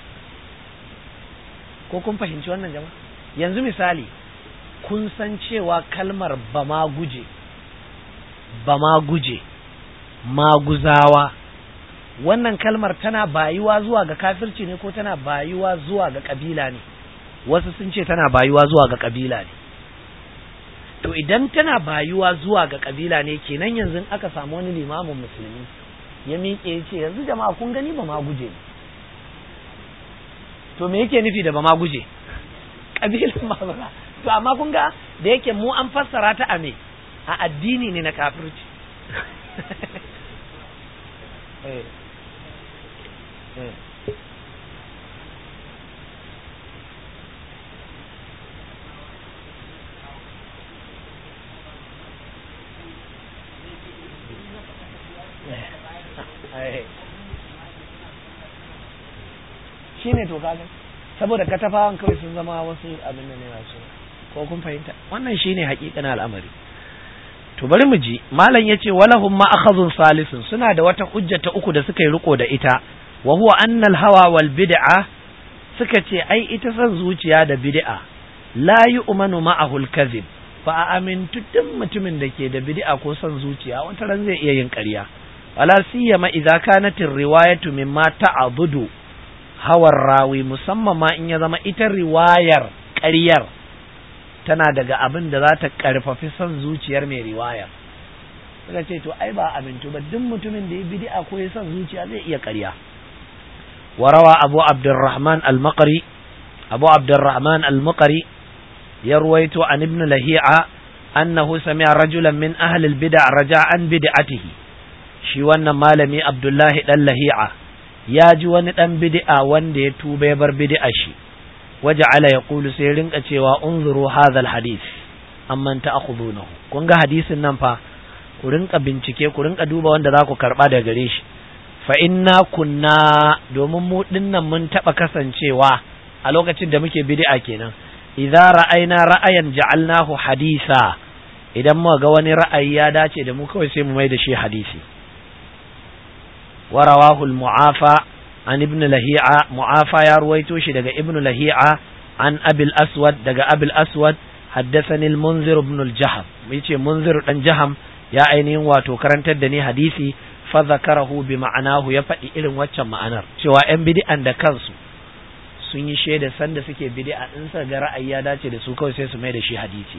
ko kun fahimci wannan jama'a yanzu misali kun san cewa kalmar bama guje bama guje maguzawa wannan kalmar tana bayuwa zuwa ga kafirci ne ko tana bayuwa zuwa ga kabila ne wasu sun ce tana bayuwa zuwa ga kabila ne to idan tana bayuwa zuwa ga kabila ne kenan yanzu aka samu wani limamin musulmi ya miƙe ya ce yanzu jama'a kun gani ba ma guje ne to me yake nufi da ba ma guje kabilan ma ba to amma kun ga da yake mu an fassara ta a me a addini ne na kafirci shi ne to kaga saboda katafawan kawai sun zama wasu abin da ne masu ko kun fahimta wannan shine hakikanin al'amari to bari mu ji malam yace walahum ma akhadhun salisun suna da wata hujja ta uku da suka yi riko da ita wa huwa anna al-hawa wal bid'a suka ce ai ita san zuciya da bid'a la yu'manu ma'ahu al-kadhib fa amintu duk mutumin da ke da bid'a ko san zuciya wata ran zai iya yin ƙarya wala siyama idza kanat riwayatu mimma ta'budu hawar rawi musamman ma in ya zama ita riwayar ƙaryar tana daga abin da za ta ƙarfafi son zuciyar mai riwayar suka ce to ai ba amintu ba duk mutumin da ya bid'a ko ya son zuciya zai iya ƙarya warawa abu abdurrahman al-maqri abu abdurrahman al-maqri ya ruwaito an ibn lahi'a annahu sami'a rajulan min ahli al-bid'a raja'an bid'atihi shi wannan malami abdullahi dan lahi'a ya ji wani ɗan bid'a wanda ya tuba ya bar bid'a shi waja'ala yaqulu sai rinka cewa unzuru hadha alhadith amman ta'khudunahu kun ga hadisin nan fa ku rinka bincike ku rinka duba wanda za ku karba daga gare shi fa inna kunna domin mu dinnan mun taba kasancewa a lokacin da muke bid'a kenan idza ra'ayna ra'ayan ja'alnahu hadisa idan muka ga wani ra'ayi ya dace da mu kawai sai mu mai da shi hadisi wa rawahu al-mu'afa an ibn lahi'a mu'afa ya ruwaito shi daga ibn lahi'a an abil aswad daga abil aswad haddathani al-munzir ibn al-jaham yace munzir dan jaham ya ainihin wato karantar da ni hadisi fa zakarahu bi ma'anahu ya faɗi irin waccan ma'anar cewa yan bid'an da kansu sun yi shaida sanda suke bid'a in sa ga ra'ayi ya dace da su kawai sai su mai da shi hadisi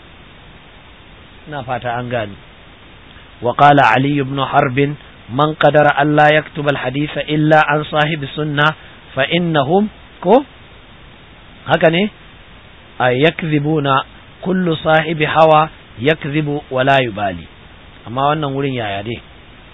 ina fata an gani wa qala ali ibn harb man qadara alla yaktuba al-hadith illa an sahibi sunna fa innahum ko haka ne ay yakzibuna kullu sahibi hawa yakzibu wa la yubali amma wannan wurin yaya dai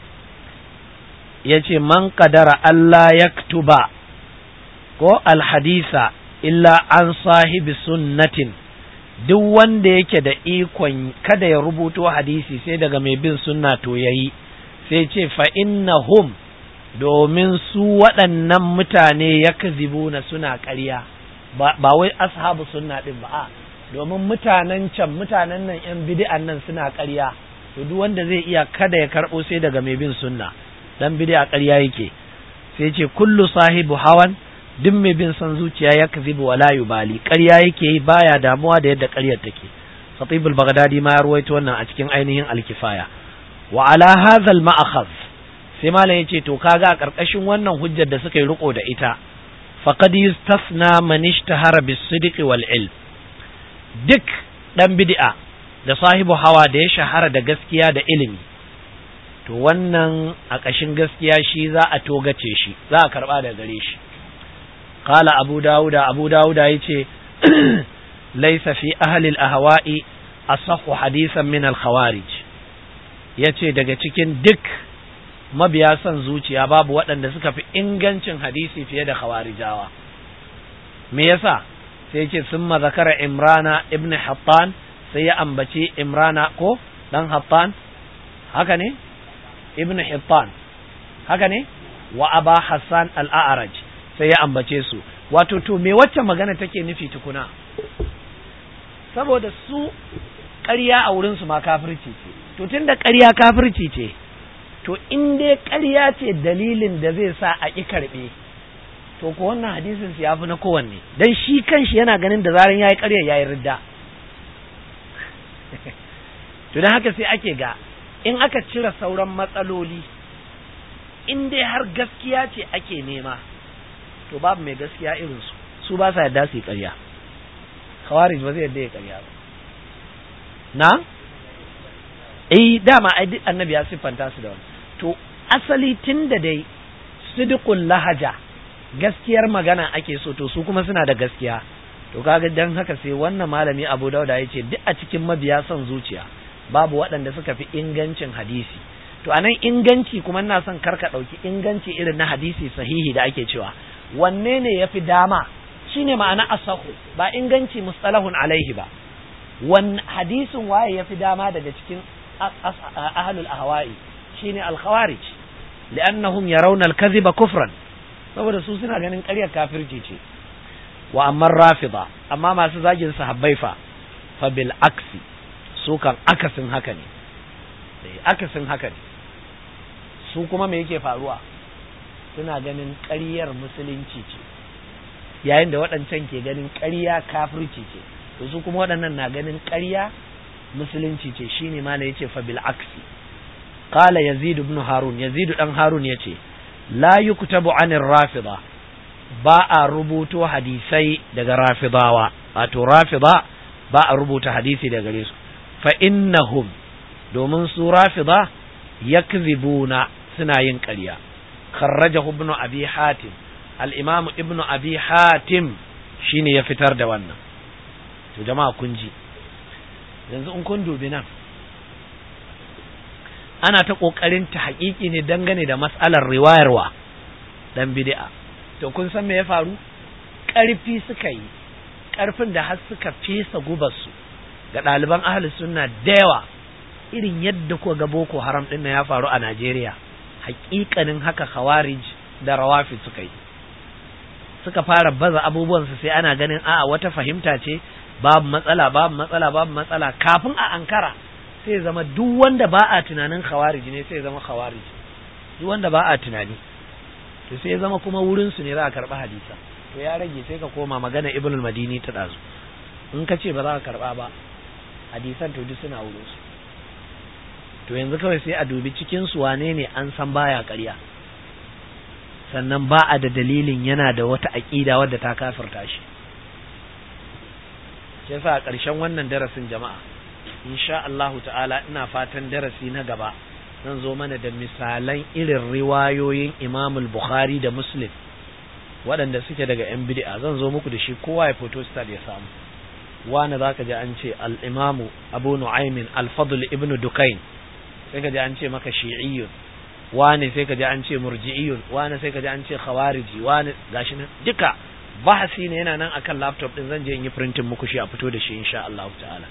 yace man qadara alla yaktuba ko alhadisa illa an sahibi sunnatin duk wanda yake da ikon kada ya rubuto hadisi sai daga mai bin sunna to yayi sai ce fa innahum domin su waɗannan mutane ya na suna ƙarya ba wai ashabu sunna ɗin ba a domin mutanen can mutanen nan yan bid'an nan suna ƙarya to duk wanda zai iya kada ya karɓo sai daga mai bin sunna dan bid'a ƙarya yake sai ce kullu sahibu hawan duk mai bin son zuciya ya kazibu wa la yubali ƙarya yake yi baya damuwa da yadda ƙaryar take Khatibul Baghdadi ma ya ruwaito wannan a cikin ainihin alkifaya wa ala hadha al sai malam yace to kaga a karkashin wannan hujjar da suka yi riko da ita faqad yustasna man ishtahara bis-sidqi wal ilm duk dan bid'a da sahibu hawa da ya shahara da gaskiya da ilimi to wannan a ƙashin gaskiya shi za a togace shi za a karba da gare shi قال أبو داود أبو داود يتي ليس في أهل الأهواء أصح حديثا من الخوارج yace daga cikin duk mabiya son zuciya babu waɗanda suka fi ingancin hadisi fiye da khawarijawa me yasa sai yace summa zakara imrana ibn hattan sai ya ambaci imrana ko dan hattan haka ne ibn hattan haka ne wa aba hassan al-a'raj sai ya ambace su wato to me wacce magana take nufi tukuna saboda su ƙarya a wurinsu ma kafirci ce to tunda ƙarya kafirci ce to in dai ƙarya ce dalilin da zai sa a ƙi karɓe to ko wannan hadisin su ya fi na kowanne dan shi kanshi yana ganin da zaran yayi ƙarya yayi ridda to dan haka sai ake ga in aka cire sauran matsaloli in dai har gaskiya ce ake nema to babu mai gaskiya irin su su ba sa yadda su yi ƙarya khawarij ba zai yadda ya ƙarya ba na eh dama ai duk annabi ya siffanta su da wani to asali tun da dai sidqul lahaja gaskiyar magana ake so to su kuma suna da gaskiya to kaga dan haka sai wannan malami Abu Dauda ya ce duk a cikin mabiya son zuciya babu waɗanda suka fi ingancin hadisi to anan inganci kuma ina son karka ɗauki inganci irin na hadisi sahihi da ake cewa wanne ne ya fi dama shine ma'ana asahu ba inganci mustalahun alaihi ba wan hadisin waye ya fi dama daga cikin ahlul ahwa'i shine al-khawarij li'annahum yarawna al-kadhiba kufran saboda su suna ganin ƙaryar kafirci ce wa amma rafida amma masu zagin sahabbai fa fa bil aksi su kan akasin haka ne akasin haka ne su kuma me yake faruwa suna ganin ƙaryar musulunci ce yayin da waɗancan ke ganin ƙarya kafirci ce to su kuma waɗannan na ganin ƙarya musulunci ce shine ma yace fa bil aksi qala yazid ibn harun yazid dan harun yace la yuktabu anir rafida ba a rubuto hadisai daga rafidawa wato rafida ba a rubuta hadisi daga gare su fa innahum domin su rafida yakzibuna suna yin ƙarya kharrajahu ibn abi hatim al-imam ibn abi hatim shine ya fitar da wannan to jama'a kun ji yanzu in kun dubi nan ana ta kokarin ta haƙiƙi ne dangane da mas'alar riwayarwa dan bid'a to kun san me ya faru ƙarfi suka yi ƙarfin da har suka fesa gubarsu ga ɗaliban ahli sunna da yawa irin yadda ko ga boko haram ɗin ya faru a najeriya hakikanin haka khawarij da rawafi suka yi suka fara baza abubuwansu sai ana ganin a'a wata fahimta ce babu matsala babu matsala babu matsala kafin a ankara sai zama duk wanda ba a tunanin khawarij ne sai zama khawarij duk wanda ba a tunani to sai zama kuma wurin su ne za a karba hadisa to ya rage sai ka koma magana ibn al-madini ta dazu in ka ce ba za ka karba ba hadisan to duk suna wurin su to yanzu kawai sai a dubi cikin su wane ne an san baya ƙarya sannan ba a da dalilin yana da wata aƙida wadda ta kafirta shi yasa a ƙarshen wannan darasin jama'a insha Allah ta'ala ina fatan darasi na gaba zan zo mana da misalan irin riwayoyin Imam Bukhari da Muslim waɗanda suke daga yan bid'a zan zo muku da shi kowa ya photo start ya samu wani zaka ji an ce al-Imam Abu Nu'aym al-Fadl ibn Dukain sai ka ji an ce maka shi'iyyun wani sai ka ji an ce murji'iyun wani sai ka ji an ce khawariji wani gashi nan duka bahasi ne yana nan akan laptop din zan je in yi printing muku shi a fito da shi insha Allah ta'ala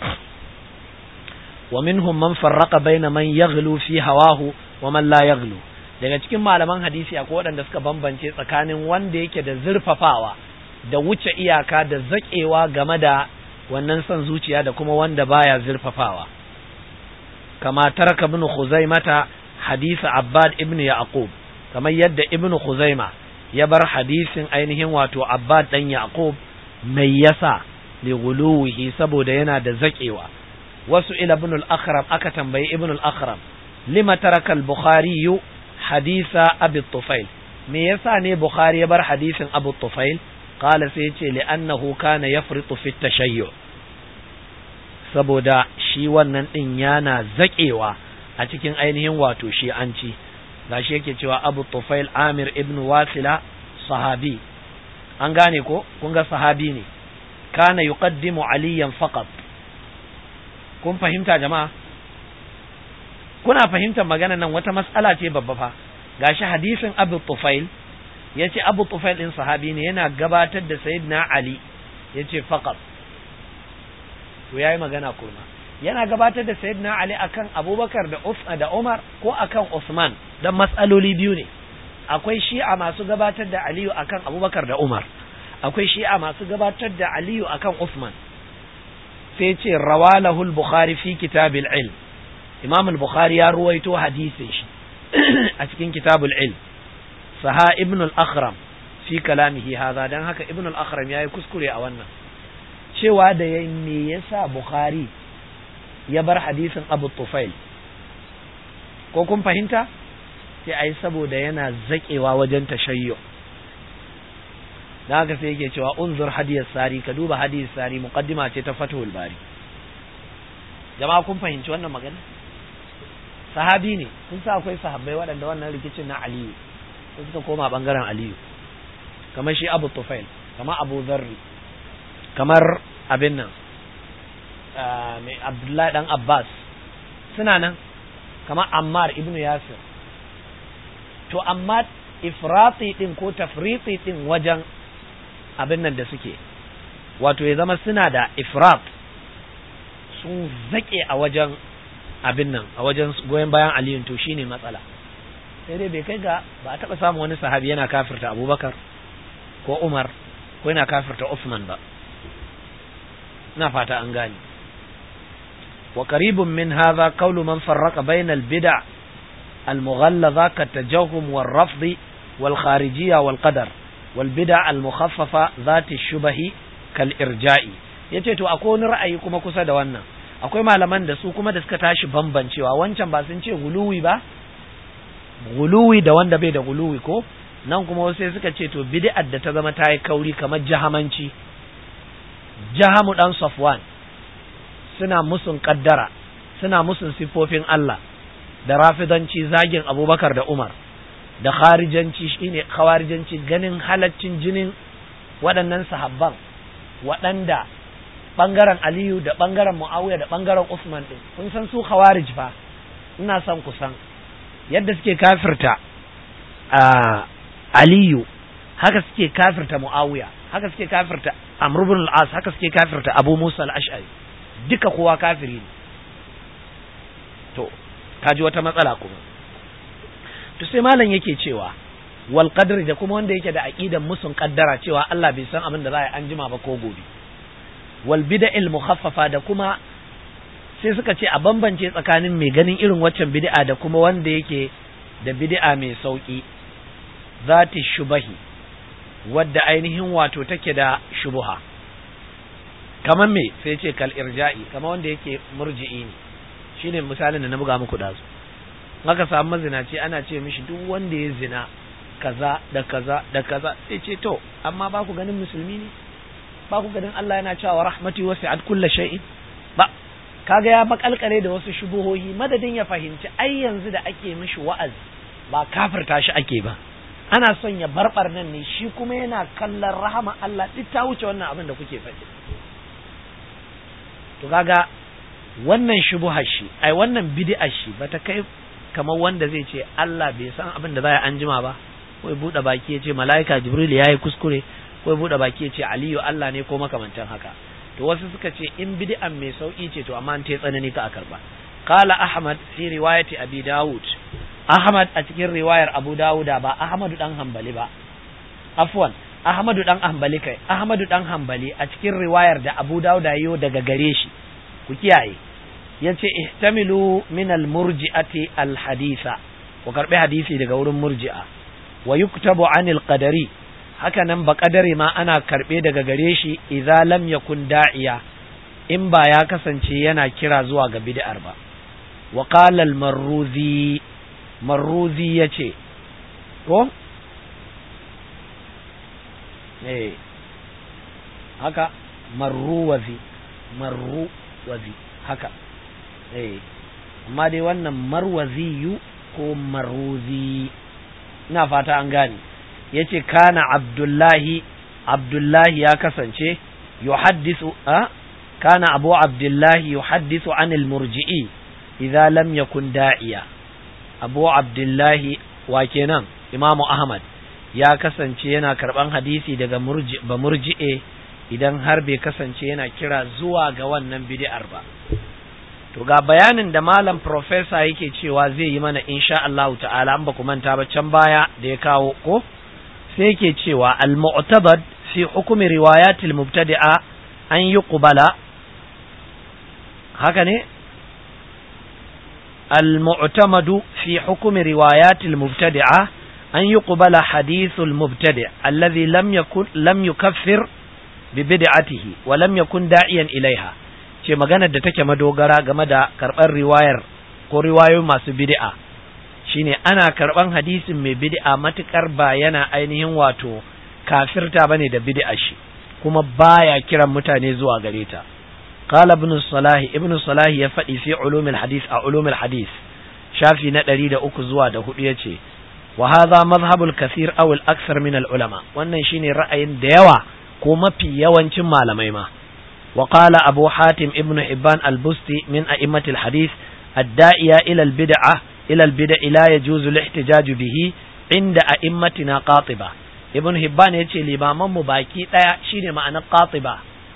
wa minhum man farraqa baina man yaghlu fi hawahu wa man la yaghlu daga cikin malaman hadisi akwai waɗanda suka bambance tsakanin wanda yake da zurfafawa da wuce iyaka da zakewa game da wannan son zuciya da kuma wanda baya zurfafawa kama taraka ibn khuzaimata hadisi abbad ibn yaqub kamar yadda ibn khuzaima ya bar hadisin ainihin wato abbad dan yaqub mai yasa li guluwihi saboda yana da zakewa wasu ila ibn al-akhram aka tambayi ibn al-akhram lima taraka al-bukhari hadisa abi tufail me yasa ne bukhari ya bar hadisin abu tufail qala sai yace li annahu kana yafritu fi tashayyu saboda shi wannan din yana zakewa a cikin ainihin wato shi'anci gashi yake cewa abu tufail amir ibn wasila sahabi an gane ko kun ga sahabi ne kana yuqaddimu aliyan faqat kun fahimta jama'a kuna fahimtar magana nan wata mas'ala ce babba fa gashi hadisin abu tufail yace abu tufail din sahabi ne yana gabatar da sayyidina ali yace faqat to yayi magana kurma yana gabatar da sayyidina Ali akan Abubakar da Usman da Umar ko akan Usman dan matsaloli biyu ne akwai shi'a masu gabatar da Aliyu akan Abubakar da Umar akwai shi'a masu gabatar da Aliyu akan Usman sai ce rawalahul Bukhari fi kitabil ilm Imam al-Bukhari ya ruwaito hadisin shi a cikin kitabul ilm saha ibn al-Akhram fi kalamihi hadha dan haka ibn al-Akhram yayi kuskure a wannan cewa da yayi me yasa Bukhari ya bar hadisin abu tufail ko kun fahimta sai ai saboda yana zaƙewa wajen tashayyo da haka sai yake cewa unzur hadiyar sari ka duba hadiyar sari muqaddima ce ta fathul bari jama'a kun fahimci wannan magana sahabi ne kun sa akwai sahabbai waɗanda wannan rikicin na aliyu sai suka koma bangaren aliyu kamar shi abu tufail kamar abu zarri kamar abin nan mai Abdullahi dan Abbas suna nan kamar Ammar ibnu Yasir to amma ifrati din ko tafriti din wajen abin nan da suke wato ya zama suna da ifrat sun zake a wajen abin nan a wajen goyon bayan aliyun to shine matsala sai dai bai kai ga ba a taɓa samun wani sahabi yana kafirta abubakar ko umar ko yana kafirta usman ba ina fata an gane وقريب من هذا قول من فرق بين البدع المغلظة كالتجهم والرفض والخارجية والقدر والبدع المخففة ذات الشبه كالإرجاء yace to akwai wani ra'ayi kuma kusa da wannan akwai malaman da su kuma da suka tashi bambancewa wancan ba sun ce guluwi ba guluwi da wanda bai da guluwi ko nan kuma wasu suka ce to bid'ar da ta zama ta yi kauri kamar jahamanci jahamu dan safwan suna musun kaddara suna musun siffofin Allah da rafidanci zagin abubakar da umar da kharijanci shine khawarijanci ganin halaccin jinin waɗannan sahabban waɗanda ɓangaren aliyu da ɓangaren mu'awiya da ɓangaren usman ɗin kun san su khawarij fa ina son ku san yadda suke kafirta aliyu haka suke kafirta mu'awiya haka suke kafirta amr ibn al-as haka suke kafirta abu musa al-ash'ari duka kowa kafiri ne to kaji wata matsala kuma to sai malam yake cewa wal qadri da kuma wanda yake da aqidan musun kaddara cewa Allah bai san abin da za a yi an jima ba ko gobe wal bid'il mukhaffafa da kuma sai suka ce a bambance tsakanin mai ganin irin waccan bid'a da kuma wanda yake da bid'a mai sauki zati shubahi wadda ainihin wato take da shubuha kamar me sai ce kal irja'i kamar wanda yake murji'i ne shine misalin da na buga muku dazu haka samu mazinaci ana ce mishi duk wanda ya zina kaza da kaza da kaza sai ce to amma ba ku ganin musulmi ne ba ku ganin Allah yana cewa rahmati wasi'at kulli shay'in ba kaga ya makalkare da wasu shubuhohi madadin ya fahimci ai yanzu da ake mishi wa'azi ba kafirta shi ake ba ana son ya barbar nan ne shi kuma yana kallon rahama Allah duk ta wuce wannan abin da kuke faɗi to kaga wannan shubuhar shi ai wannan bid'ar shi bata kai kamar wanda zai ce Allah bai san abin da za a anjima ba ko ya buɗe baki ya ce mala'ika jibril ya yi kuskure ko ya buɗe baki ya ce aliyu Allah ne ko makamantan haka to wasu suka ce in bid'an mai sauki ce to amma an ta tsanani ka a karba qala ahmad fi riwayati abi daud ahmad a cikin riwayar abu dawuda ba ahmadu dan hanbali ba afwan ahmadu dan hanbali kai ahmadu dan hanbali a cikin riwayar da abu dawuda yo daga gare shi ku kiyaye yace ihtamilu min al murji'ati al haditha ku karbi hadisi daga wurin murji'a wa yuktabu anil qadari haka nan ba kadari ma ana karɓe daga gare shi idza lam yakun da'iya in ba ya kasance yana kira zuwa ga bid'ar ba wa qala al-marruzi marruzi yace ko eh haka marruwazi marruwazi haka eh amma dai wannan marwaziyu ko marruzi ina fata an gane yace kana abdullahi abdullahi ya kasance yuhaddisu a kana abu abdullahi yuhaddisu anil murji'i idza lam yakun da'iya abu abdullahi wa kenan imamu ahmad ya kasance yana karban hadisi daga murji ba murji'e idan har bai kasance yana kira zuwa ga wannan bid'ar ba to ga bayanin da malam professor yake cewa zai yi mana insha Allah ta'ala an ba ku manta ba can baya da ya kawo ko sai yake cewa al-mu'tabad fi hukumi riwayatil mubtadi'a an yuqbala haka ne al-mu'tamadu fi hukumi riwayatil mubtadi'a an yuqbala hadithul mubtadi' alladhi lam yakun lam yukaffir bi bid'atihi wa lam yakun da'iyan ilaiha ce maganar da take madogara game da karɓar riwayar ko riwayoyi masu bid'a shine ana karɓan hadisin mai bid'a matukar ba yana ainihin wato kafirta bane da bid'a shi kuma baya kiran mutane zuwa gare ta qala ibn salah ibn salah ya faɗi fi ulumul hadith a ulumul hadith shafi na ɗari da uku zuwa da hudu yace wa hadha madhhabul kathir aw al akthar min al ulama wannan shine ra'ayin da yawa ko mafi yawancin malamai ma وقال أبو حاتم ابن حبان البستي من أئمة الحديث الداعية إلى البدعة إلى البدع لا يجوز الاحتجاج به عند أئمتنا قاطبة ابن حبان يتي لباما مباكي لا شيني معنى قاطبة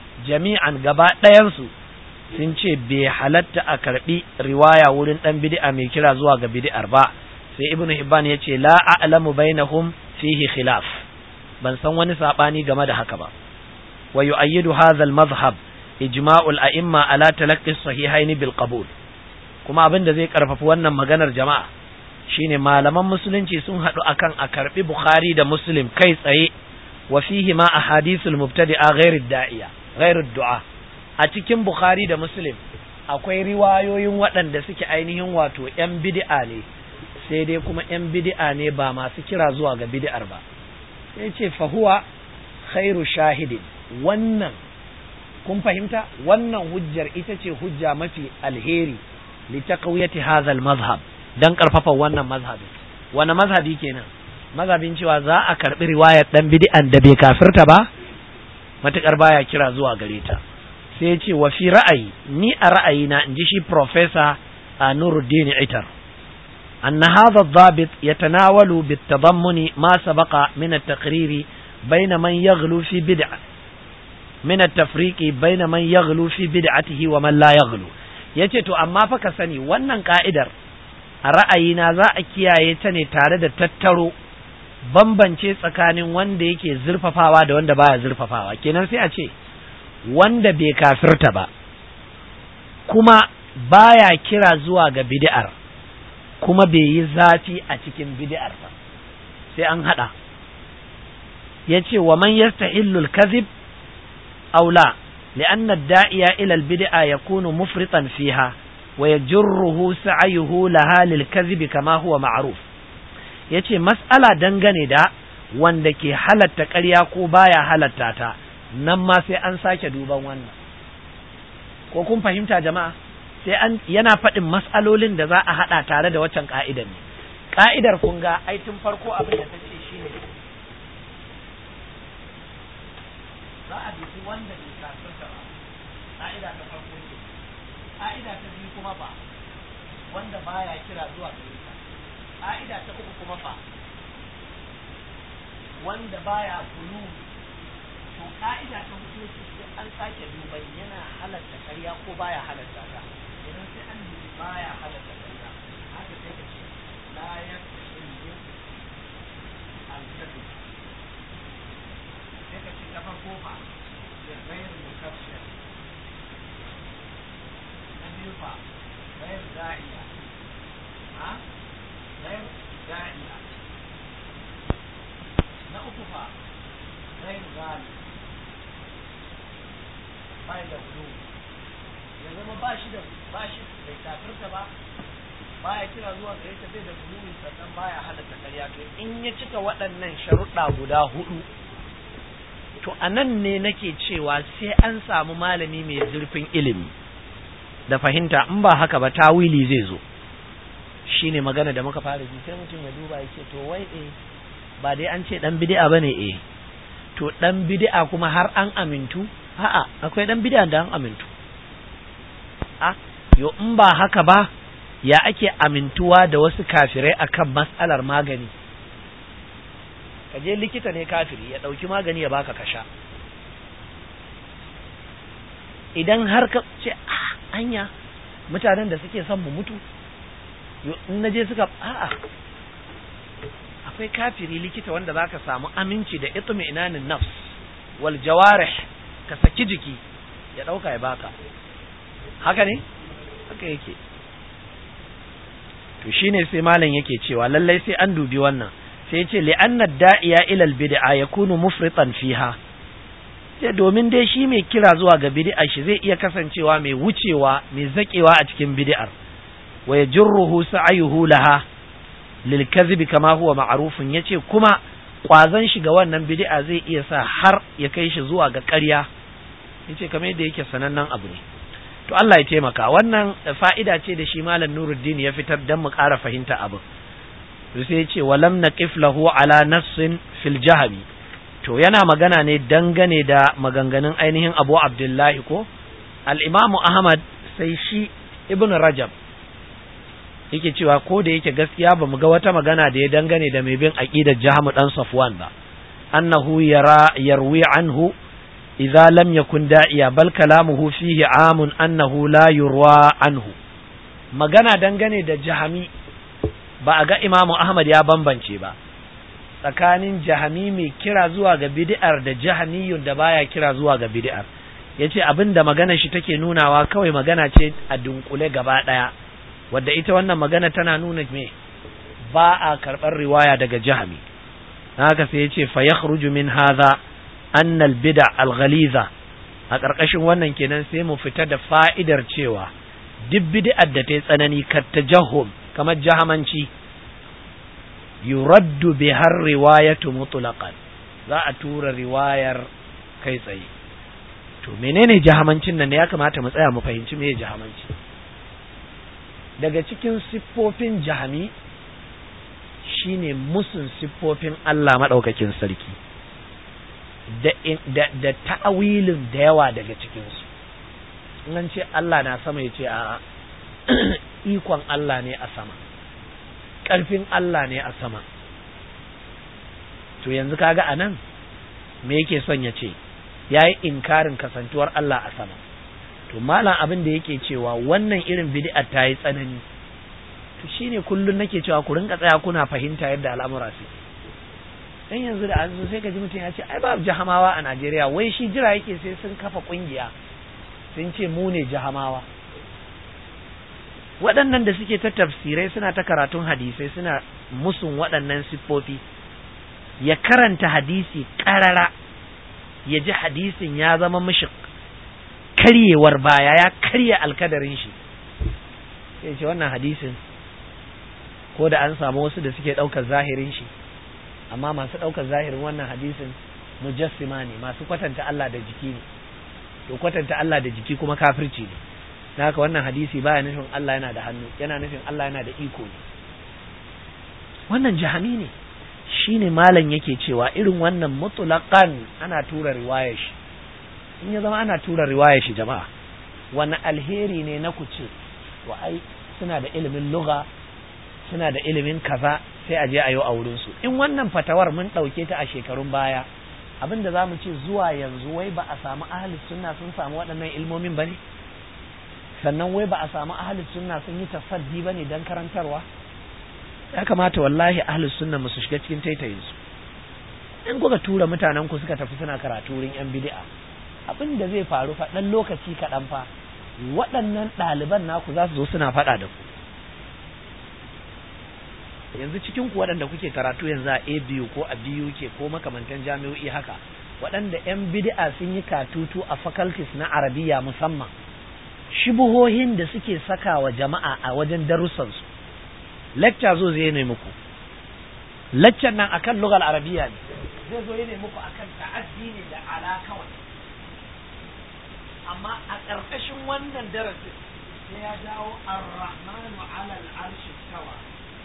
جميعا قباء لا ينسو sun ce bai halatta a karbi riwaya wurin dan bid'a mai kira zuwa ga bid'ar ba sai ibnu hibban ya ce la a'lamu bainahum fihi khilaf ban san wani sabani game da haka ba wa yu'ayyidu hadha al-madhhab ijma'u al-a'imma ala talaqqi as-sahihayn bil qabul kuma abin da zai karfafi wannan maganar jama'a shine malaman musulunci sun haɗu akan a karbi bukhari da muslim kai tsaye wa fihi ma ahadithul mubtadi'a ghairu da'iya ghairu du'a a cikin bukhari da muslim akwai riwayoyin waɗanda suke ainihin wato yan bid'a ne sai dai kuma yan bid'a ne ba masu kira zuwa ga bid'ar ba sai ce fa huwa khairu shahidin wannan kun fahimta wannan hujjar ita ce hujja mafi alheri li taqwiyati hadha al-madhhab dan karfafa wannan mazhabi wani mazhabi kenan mazhabin cewa za a karbi riwayar dan bid'an da bai kafirta ba matukar baya kira zuwa gare ta sai ya ce wa fi ra'ayi ni a ra'ayina in ji shi professor Nuruddin Itar أن هذا الضابط يتناول بالتضمن ما سبق من التقرير baina man yaghlu fi bid'a min at-tafriqi baina man yaghlu fi bid'atihi wa man la yaghlu yace to amma fa ka sani wannan ka'idar a ra'ayina za a kiyaye ta ne tare da tattaro bambance tsakanin wanda yake zurfafawa da wanda baya zurfafawa kenan sai a ce wanda bai kafirta ba kuma baya kira zuwa ga bid'ar kuma bai yi zafi a cikin bid'ar ba sai an hada yace wa man yastahillu al-kadhib aw la لأن الداعية إلى البدعة يكون مفرطا فيها ويجره سعيه لها للكذب كما هو معروف yace mas'ala dangane da wanda ke halatta ƙarya ko baya halatta ta nan ma sai an sake duban wannan ko kun fahimta jama'a sai an yana faɗin mas'alolin da za a haɗa tare da waccan ka'idar ne ka'idar kun ga ai tun farko abin da ta ce shine za a dubi wanda bai kafirta ba ka'ida ta farko ce ka'ida ta biyu kuma ba wanda baya kira zuwa gare ta ka'ida ta uku kuma fa wanda baya kulu to ka'ida ta hudu ce sai an sake duban yana halatta karya ko baya halatta ta idan sai an dubi baya halatta karya haka sai ka ce la yaqulu al-kadhib sai ka ce ta farko fa غير مكفر ينفع غير داعية ها غير داعية نأطفى غير غالي bai da hudu ya zama ba shi da ba shi bai kafirta ba baya kira zuwa gare ta bai da hudu sannan baya halatta karya to in ya cika waɗannan sharuɗa guda hudu to a nan ne nake cewa sai an samu malami mai zurfin ilimi da fahimta in ba haka ba tawili zai zo shine magana da muka fara ji sai mutum ya duba ya ce to wai eh ba dai an ce dan bid'a bane eh to dan bid'a kuma har an amintu a'a akwai dan bid'a da an amintu a yo in ba haka ba ya ake amintuwa da wasu kafirai akan mas'alar magani ka je likita ne kafiri ya ɗauki magani ya baka kasha idan har ka ce anya mutanen da suke son mu mutu in na je suka a'a akwai kafiri likita wanda zaka samu aminci da itmi inanin nafs wal jawarih ka saki jiki ya ɗauka ya baka haka ne haka yake to shine sai malam yake cewa lallai sai an dubi wannan sai ce li'anna da'iya ilal bid'a yakunu mufritan fiha sai domin dai shi mai kira zuwa ga bid'a shi zai iya kasancewa mai wucewa mai zakewa a cikin bid'ar wa yajruhu sa'ayuhu laha lil kadhib kama huwa ma'rufun yace kuma kwazon shi ga wannan bid'a zai iya sa har ya kai shi zuwa ga ƙarya yace kamar yadda yake sanannen abu ne to Allah ya taimaka wannan fa'ida ce da shi malam Nuruddin ya fitar dan mu ƙara fahimta abu sai ce walam naqif lahu ala nassin fil jahmi to yana magana ne dangane da maganganun ainihin Abu Abdullahi ko al-Imam Ahmad sai shi Ibn Rajab yake cewa ko da yake gaskiya ba mu ga wata magana da ya dangane da mai bin aqidar Jahmu dan Safwan ba annahu yara yarwi anhu idza lam yakun da'iya bal kalamuhu fihi amun annahu la yurwa anhu magana dangane da jahami ba a ga imamu ahmad ya bambance ba tsakanin jahami mai kira zuwa ga bid'ar da jahamiyun da baya kira zuwa ga bid'ar yace abin da magana shi take nunawa kawai magana ce a dunkule gaba daya wadda ita wannan magana tana nuna me ba a karɓar riwaya daga jahami haka sai yace fa yakhruju min hadha anna al bid'a al ghaliza a ƙarƙashin wannan kenan sai mu fita da fa'idar cewa duk bid'ar da ta yi tsanani kat tajahhum kamar jahamanci yuraddu bi har riwayatu mutlaqan za a tura riwayar kai tsaye to menene jahamancin nan ya kamata mu tsaya mu fahimci me jahamanci daga cikin siffofin jahami shine musun siffofin Allah madaukakin sarki da da, da ta'awilin da yawa daga cikinsu in ce Allah na sama ya ce a ikon Allah ne a sama ƙarfin Allah ne a sama to yanzu kaga a nan me yake son ya ce ya yi inkarin kasantuwar Allah a sama to malam abin da yake cewa wannan irin bid'a ta yi tsanani to shine kullun nake cewa ku rinka tsaya kuna fahimta yadda al'amura su dan yanzu da an zo sai ka ji mutum ya ce ai babu jahamawa a Najeriya wai shi jira yake sai sun kafa kungiya sun ce mu ne jahamawa waɗannan da suke ta tafsirai suna ta karatun hadisai suna musun waɗannan siffofi ya karanta hadisi ƙarara ya ji hadisin ya zama mishi karyewar baya ya karya alkadarin shi sai ce wannan hadisin ko da an samu wasu da suke ɗaukar zahirin shi amma masu ɗaukar zahirin wannan hadisin mujassima ne masu kwatanta Allah da jiki ne to kwatanta Allah da jiki kuma kafirci ne na haka wannan hadisi baya nufin Allah yana da hannu yana nufin Allah yana da iko ne wannan jahami ne shine malam yake cewa irin wannan mutlaqan ana tura riwayar shi in ya zama ana tura riwayar shi jama'a wani alheri ne na kuce wa ai suna da ilimin lugha suna da ilimin kaza sai a je a yi a wurin su in wannan fatawar mun ɗauke ta a shekarun baya abin da za mu ce zuwa yanzu wai ba a samu ahli sunna sun samu waɗannan ilmomin ba ne sannan wai ba a samu ahli sunna sun yi tasaddi ba ne don karantarwa ya kamata wallahi ahli sunna mu su shiga cikin taitayin su in kuka tura mutanen ku suka tafi suna karatu wurin yan bid'a abin da zai faru fa dan lokaci kaɗan fa waɗannan ɗaliban naku za su zo suna faɗa da ku yanzu cikin ku waɗanda kuke karatu yanzu a ABU ko a BUK ko makamantan jami'o'i haka waɗanda 'yan bid'a sun yi katutu a faculties na arabiya musamman shubuhohin da suke saka wa jama'a a wajen darussansu lecture zo zai ne muku lecture nan akan lugal arabiya ne zai zo ne muku akan ta'addi ne da ala kawai amma a ƙarƙashin wannan darasin sai ya jawo ar-rahmanu ala al-arshi tawa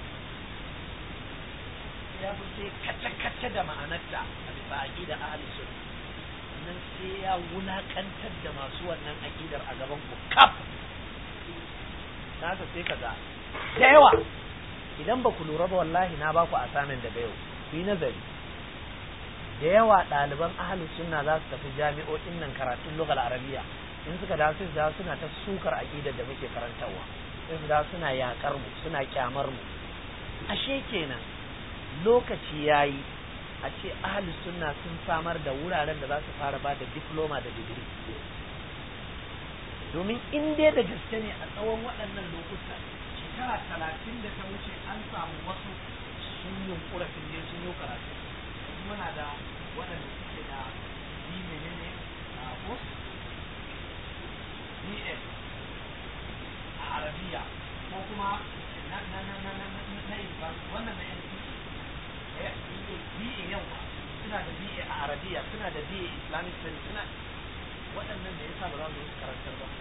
ya fi sai kace-kace da ma'anarta a bisa aƙidar ahli sunna nan sai ya wulaƙantar da masu wannan aƙidar a gaban ku kaf naka sai kaga da yawa idan ba ku lura ba wallahi na ba ku asamin daga yau ku yi nazari da yawa ɗaliban ahli sunna za su tafi jami'o'in nan karatun lugal arabiya in suka dawo sai su dawo suna ta sukar aƙidar da muke karantarwa sai su dawo suna yaƙar mu suna kyamar mu ashe kenan lokaci ya yi a ce ahli sunna sun samar da wuraren da za su fara ba da diploma da digiri domin in dai da gaske ne a tsawon waɗannan lokuta shekara talatin da ta wuce an samu wasu sun yunkura sun je sun yi karatu muna da waɗanda suke da bi menene a ko bs a arabiya ko kuma na na na na na na na wannan na BA yawa suna da BA a Arabiya suna da BA Islamic Studies suna waɗannan da yasa ba za su karantar ba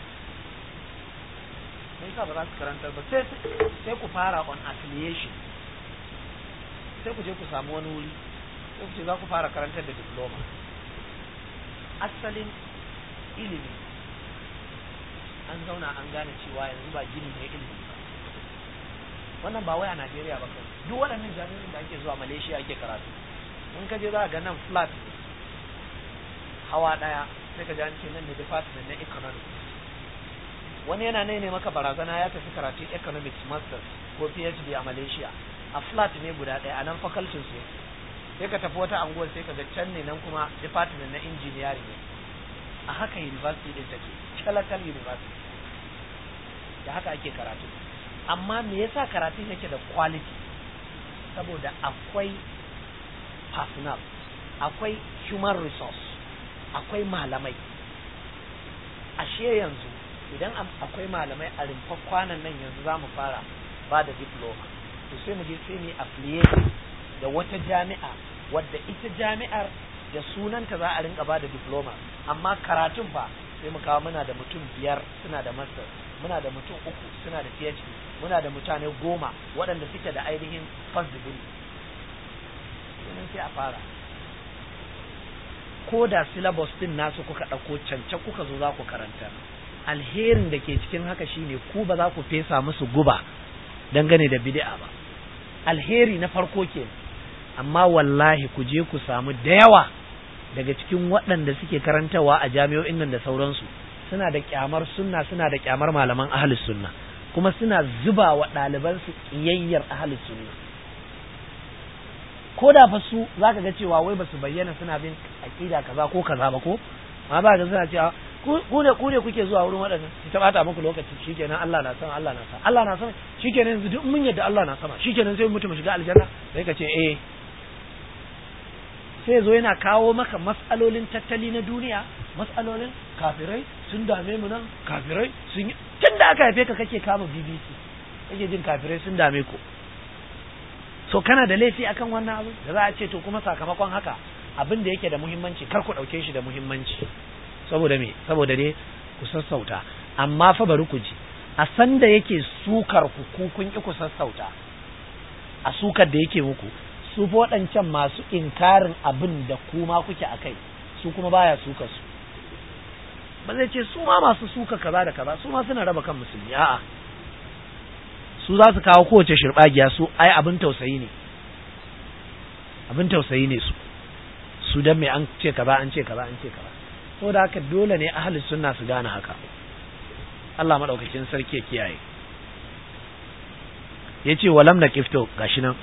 me yasa ba za su karantar ba sai sai ku fara on affiliation sai ku je ku samu wani wuri sai ku ce za ku fara karantar da diploma asalin ilimi an zauna an gane cewa yanzu ba gini ne ilimi ba wannan ba wai a Najeriya ba kawai duk waɗannan jami'in da ake zuwa Malaysia ake karatu in ka je za ga nan flat hawa ɗaya sai ka ji an ce nan ne department na economics wani yana ne ne maka barazana ya tafi karatu economics masters ko PhD a Malaysia a flat ne guda ɗaya a nan faculty su sai ka tafi wata anguwar sai ka ga can ne nan kuma department na engineering ne a haka university din take Chalakal University da haka ake karatu amma me yasa karatun yake da quality saboda akwai personal akwai human resource akwai malamai ashe yanzu idan akwai malamai a rumfar kwanan nan yanzu za mu fara ba da diploma to sai mu je sai mu affiliate da wata jami'a wadda ita jami'ar da sunanta za a rinka ba da diploma amma karatun fa sai mu kawo muna da mutum biyar suna da master muna da mutum uku suna da phd muna da mutane goma waɗanda suke da ainihin first degree sunan sai a fara ko da syllabus din nasu kuka ɗauko cancan kuka zo za ku karanta alherin da ke cikin haka shine ku ba za ku fesa musu guba dangane da bid'a ba alheri na farko ke amma wallahi ku je ku samu da yawa daga cikin waɗanda suke karantawa a jami'o'in nan da sauransu suna da kyamar sunna suna da kyamar malaman ahlus sunna kuma suna zuba wa ɗalibansu ƙiyayyar ahlus sunna ko da fa su zaka ga cewa wai basu bayyana suna bin aqida kaza ko kaza ba ko amma ba ga suna cewa ku ne ku ne kuke zuwa wurin waɗannan su ta bata muku lokaci shikenan Allah na sama Allah na sama Allah na sama shikenan yanzu duk mun yadda Allah na sama shikenan sai mutum shiga aljanna sai ka ce eh sai zo yana kawo maka mas'alolin tattali na duniya mas'alolin kafirai sun dame mu nan kafirai sun yi tun da aka haife ka kake kama BBC kake jin kafirai sun dame ku so kana da laifi akan wannan abu da za a ce to kuma sakamakon haka abin da yake da muhimmanci kar ku ɗauke shi da muhimmanci saboda me saboda dai ku sassauta amma fa bari ku ji a san da yake sukar ku ku kun ki ku sassauta a sukar da yake muku su fa waɗancan masu inkarin abin da kuma kuke a kai su kuma baya suka su ba zai ce su ma masu suka kaza da kaza su ma suna raba kan musulmi a'a su za su kawo kowace shirɓagiya su ai abin tausayi ne abin tausayi ne su su dan mai an ce kaza an ce kaza an ce kaza saboda haka dole ne ahli sunna su gane haka Allah madaukakin sarki ya kiyaye yace walam na kifto gashi nan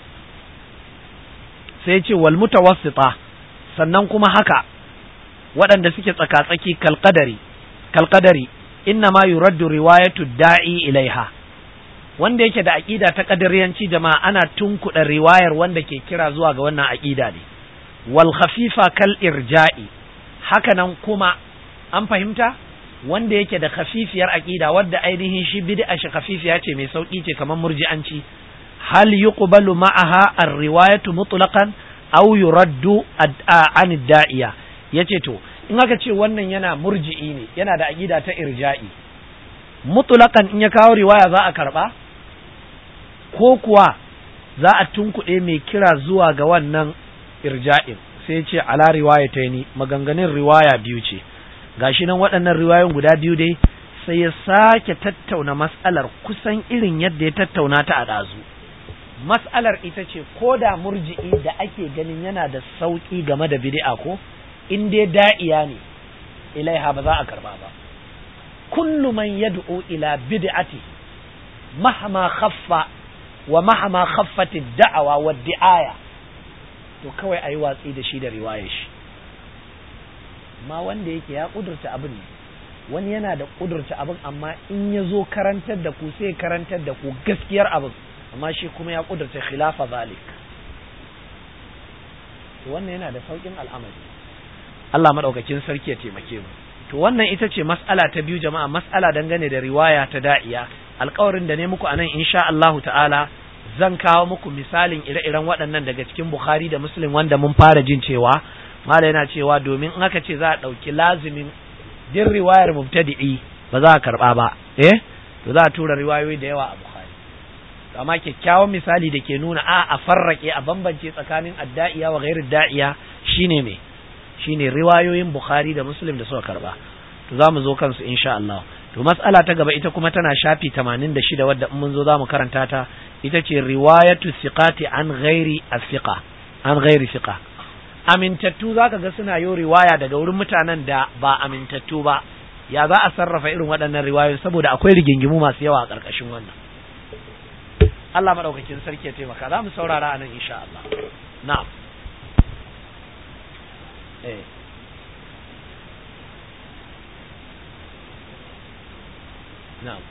sai yace wal mutawassita sannan kuma haka waɗanda suke tsaka-tsaki kalqadari kalqadari inna ma yuraddu riwayatu da'i ilaiha wanda yake da aqida ta kadariyanci jama'a ana tunkuɗa riwayar wanda ke kira zuwa ga wannan aqida ne wal khafifa kal irja'i haka nan kuma an fahimta wanda yake da khafifiyar aqida wadda ainihin shi bid'a shi khafifiya ce mai sauki ce kamar murji'anci hal yuqbalu ma'aha ar-riwayatu mutlaqan aw yuraddu an da'iya yace to in aka ce wannan yana murji'i ne yana da aqida ta irja'i mutlaqan in ya kawo riwaya za a karba ko kuwa za a tunkuɗe mai kira zuwa ga wannan irja'in sai ce ala riwayataini maganganun riwaya biyu ce gashi nan waɗannan riwayoyin guda biyu dai sai ya sake tattauna mas'alar kusan irin yadda ya tattauna ta a ɗazu mas'alar ita ce ko da murji'i da ake ganin yana da sauƙi game da bid'a ko in dai da'iya ne ilaiha ba za a karba ba kullu man yad'u ila bid'ati mahma khaffa wa mahma khaffat ad-da'wa wa di'aya to kawai ayi watsi da shi da riwayar shi amma wanda yake ya kudurta abin ne wani yana da kudurta abin amma in ya zo karantar da ku sai karantar da ku gaskiyar abin amma shi kuma ya kudurta khilafa zalik to wannan yana da saukin al'amari Allah madaukakin sarki ya taimake mu to wannan ita ce mas'ala ta biyu jama'a mas'ala dangane da riwaya ta da'iya alƙawarin da ne muku anan insha Allahu ta'ala zan kawo muku misalin ire-iren waɗannan daga cikin Bukhari da Muslim wanda mun fara jin cewa mala yana cewa domin in aka ce za a ɗauki lazimin din riwayar mubtadi'i ba za a karɓa ba eh to za a tura riwayoyi da yawa a Bukhari amma kyakkyawan misali da ke nuna a a farrake a bambance tsakanin adda'iya wa ghairu da'iya shine me shine riwayoyin Bukhari da Muslim da suka karba to za mu zo kansu insha Allah to mas'ala ta gaba ita kuma tana shafi 86 wadda in mun zo za mu karanta ta ita ce riwayatu siqati an ghairi as-siqa an ghairi siqa amintattu zaka ga suna yo riwaya daga wurin mutanen da ba amintattu ba ya za a sarrafa irin waɗannan riwayoyi saboda akwai rigingimu masu yawa a ƙarƙashin wannan Allah madaukakin sarki ya taimaka za mu saurara a nan insha Allah na'am eh na'am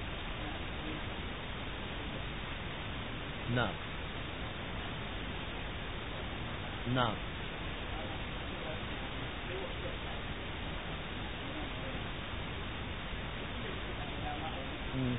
na'am na'am Mm.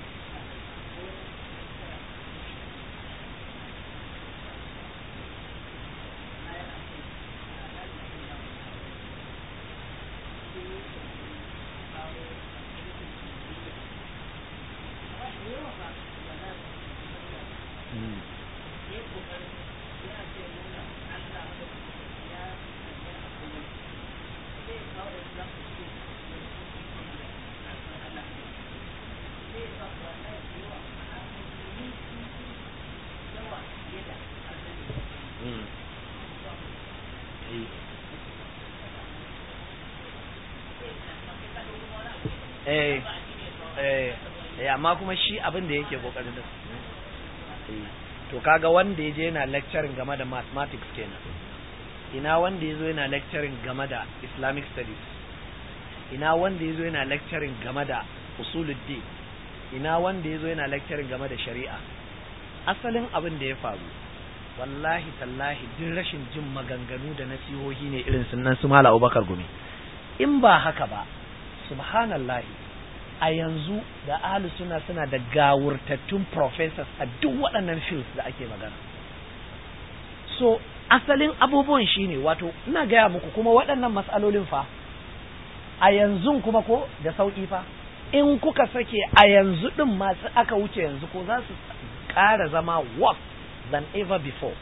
eh eh eh amma kuma shi abin da yake kokarin da to kaga wanda yaje yana lecturing game da mathematics kenan ina wanda yazo yana lecturing game da islamic studies ina wanda yazo yana lecturing game da usuluddin ina wanda yazo yana lecturing game da shari'a asalin abin da ya faru wallahi tallahi duk rashin jin maganganu da nasihohi ne irin sunan su mala abubakar gumi in ba haka ba subhanallahi a yanzu da ahlu suna suna da gawurtattun professors a duk waɗannan fields da ake magana so asalin abubuwan shine wato ina gaya muku kuma waɗannan matsalolin fa a yanzu kuma ko da sauƙi fa in kuka sake a yanzu ɗin masu aka wuce yanzu ko za su ƙara zama worse than ever before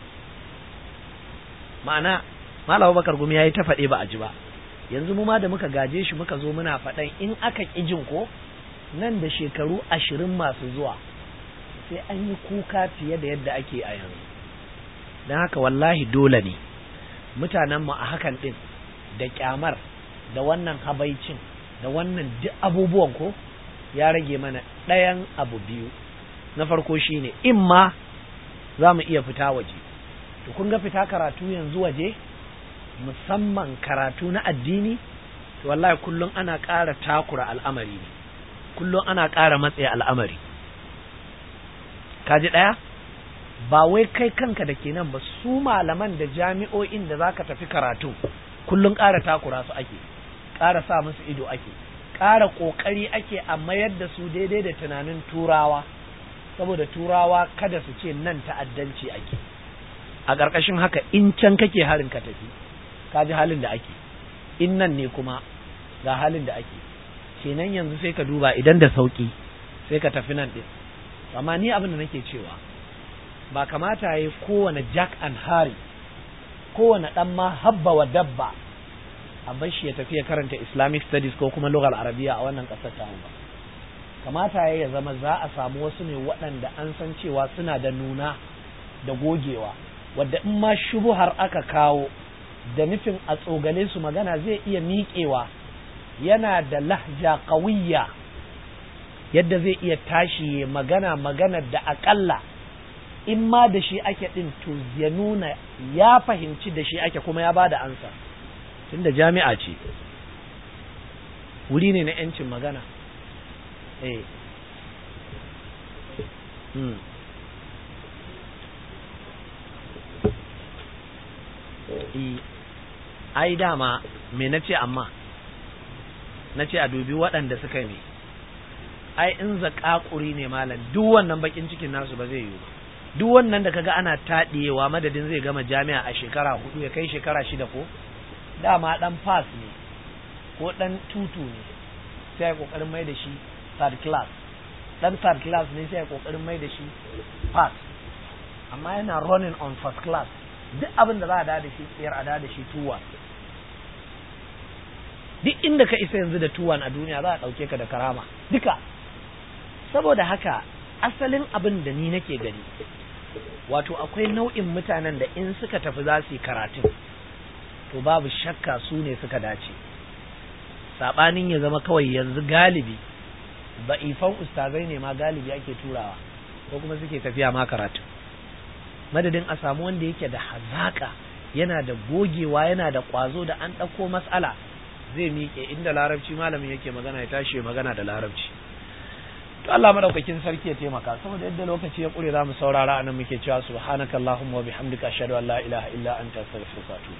ma'ana Malam Bakar Gumi ya yi ta faɗe ba a ji ba yanzu mu ma da muka gaje shi muka zo muna faɗan in aka ƙi jin ko nan da shekaru ashirin masu zuwa sai an yi kuka fiye da yadda ake a yanzu don haka wallahi dole ne mutanenmu a hakan ɗin da ƙyamar da wannan habaicin da wannan duk abubuwan ko ya rage mana ɗayan abu biyu na farko shine in ma za mu iya fita waje to kun ga fita karatu yanzu waje musamman karatu na addini to wallahi kullum ana ƙara takura al'amari ne kullum ana ƙara matsaye al'amari kaji ɗaya ba wai kai kanka da ke nan ba su malaman da jami'o'in da za ka tafi karatu kullum ƙara takura su ake ƙara sa musu ido ake ƙara ƙoƙari ake a mayar da su daidai da tunanin turawa saboda turawa kada su ce nan ta'addanci ake a ƙarƙashin haka in can kake harin ka tafi ka ji halin da ake in nan ne kuma ga halin da ake kenan yanzu sai ka duba idan da sauƙi sai ka tafi nan ɗin amma ni abin da nake cewa ba kamata ya yi kowane jack and harry kowane ɗan ma habba wa dabba a bar shi ya tafi ya karanta islamic studies ko kuma lugar arabiya a wannan ƙasar ta ba kamata ya zama za a samu wasu ne waɗanda an san cewa suna da nuna da gogewa wadda in ma shubuhar aka kawo da nufin a tsogale su magana zai iya miƙewa yana da lahja ƙawiyya yadda zai iya tashi ya magana magana da aƙalla in ma da shi ake ɗin to ya nuna ya fahimci da shi ake kuma ya ba da ansa tunda jami'a ce wuri ne na 'yancin magana eh hmm. ai dama me na ce amma na ce a dubi waɗanda suka yi ai in zaƙaƙuri ne malam duk wannan bakin cikin nasu ba zai yiwu ba duk wannan da kaga ana taɗiyewa madadin zai gama jami'a a shekara hudu ya kai shekara shida ko dama ɗan pass ne ko ɗan tutu ne sai ya ƙoƙarin mai da shi third class ɗan third class ne sai ya ƙoƙarin mai da shi pass amma yana running on first class duk abin da za a da shi tsayar a da shi tuwa duk inda ka isa yanzu da tuwan a duniya za a ɗauke ka da karama duka saboda haka asalin abin da ni nake gani wato akwai nau'in mutanen da in suka tafi za su yi karatun to babu shakka su ne suka dace saɓanin ya zama kawai yanzu galibi ba'ifan ustazai ne ma galibi ake turawa ko kuma suke tafiya ma karatu madadin a samu wanda yake da hazaka yana da gogewa yana da ƙwazo da an ɗauko matsala zai miƙe inda larabci malamin yake magana ya tashi magana da larabci to Allah madaukakin sarki ya taimaka saboda yadda lokaci ya ƙure za mu saurara anan muke cewa subhanakallahumma wa bihamdika ashhadu an la ilaha illa anta astaghfiruka wa atubu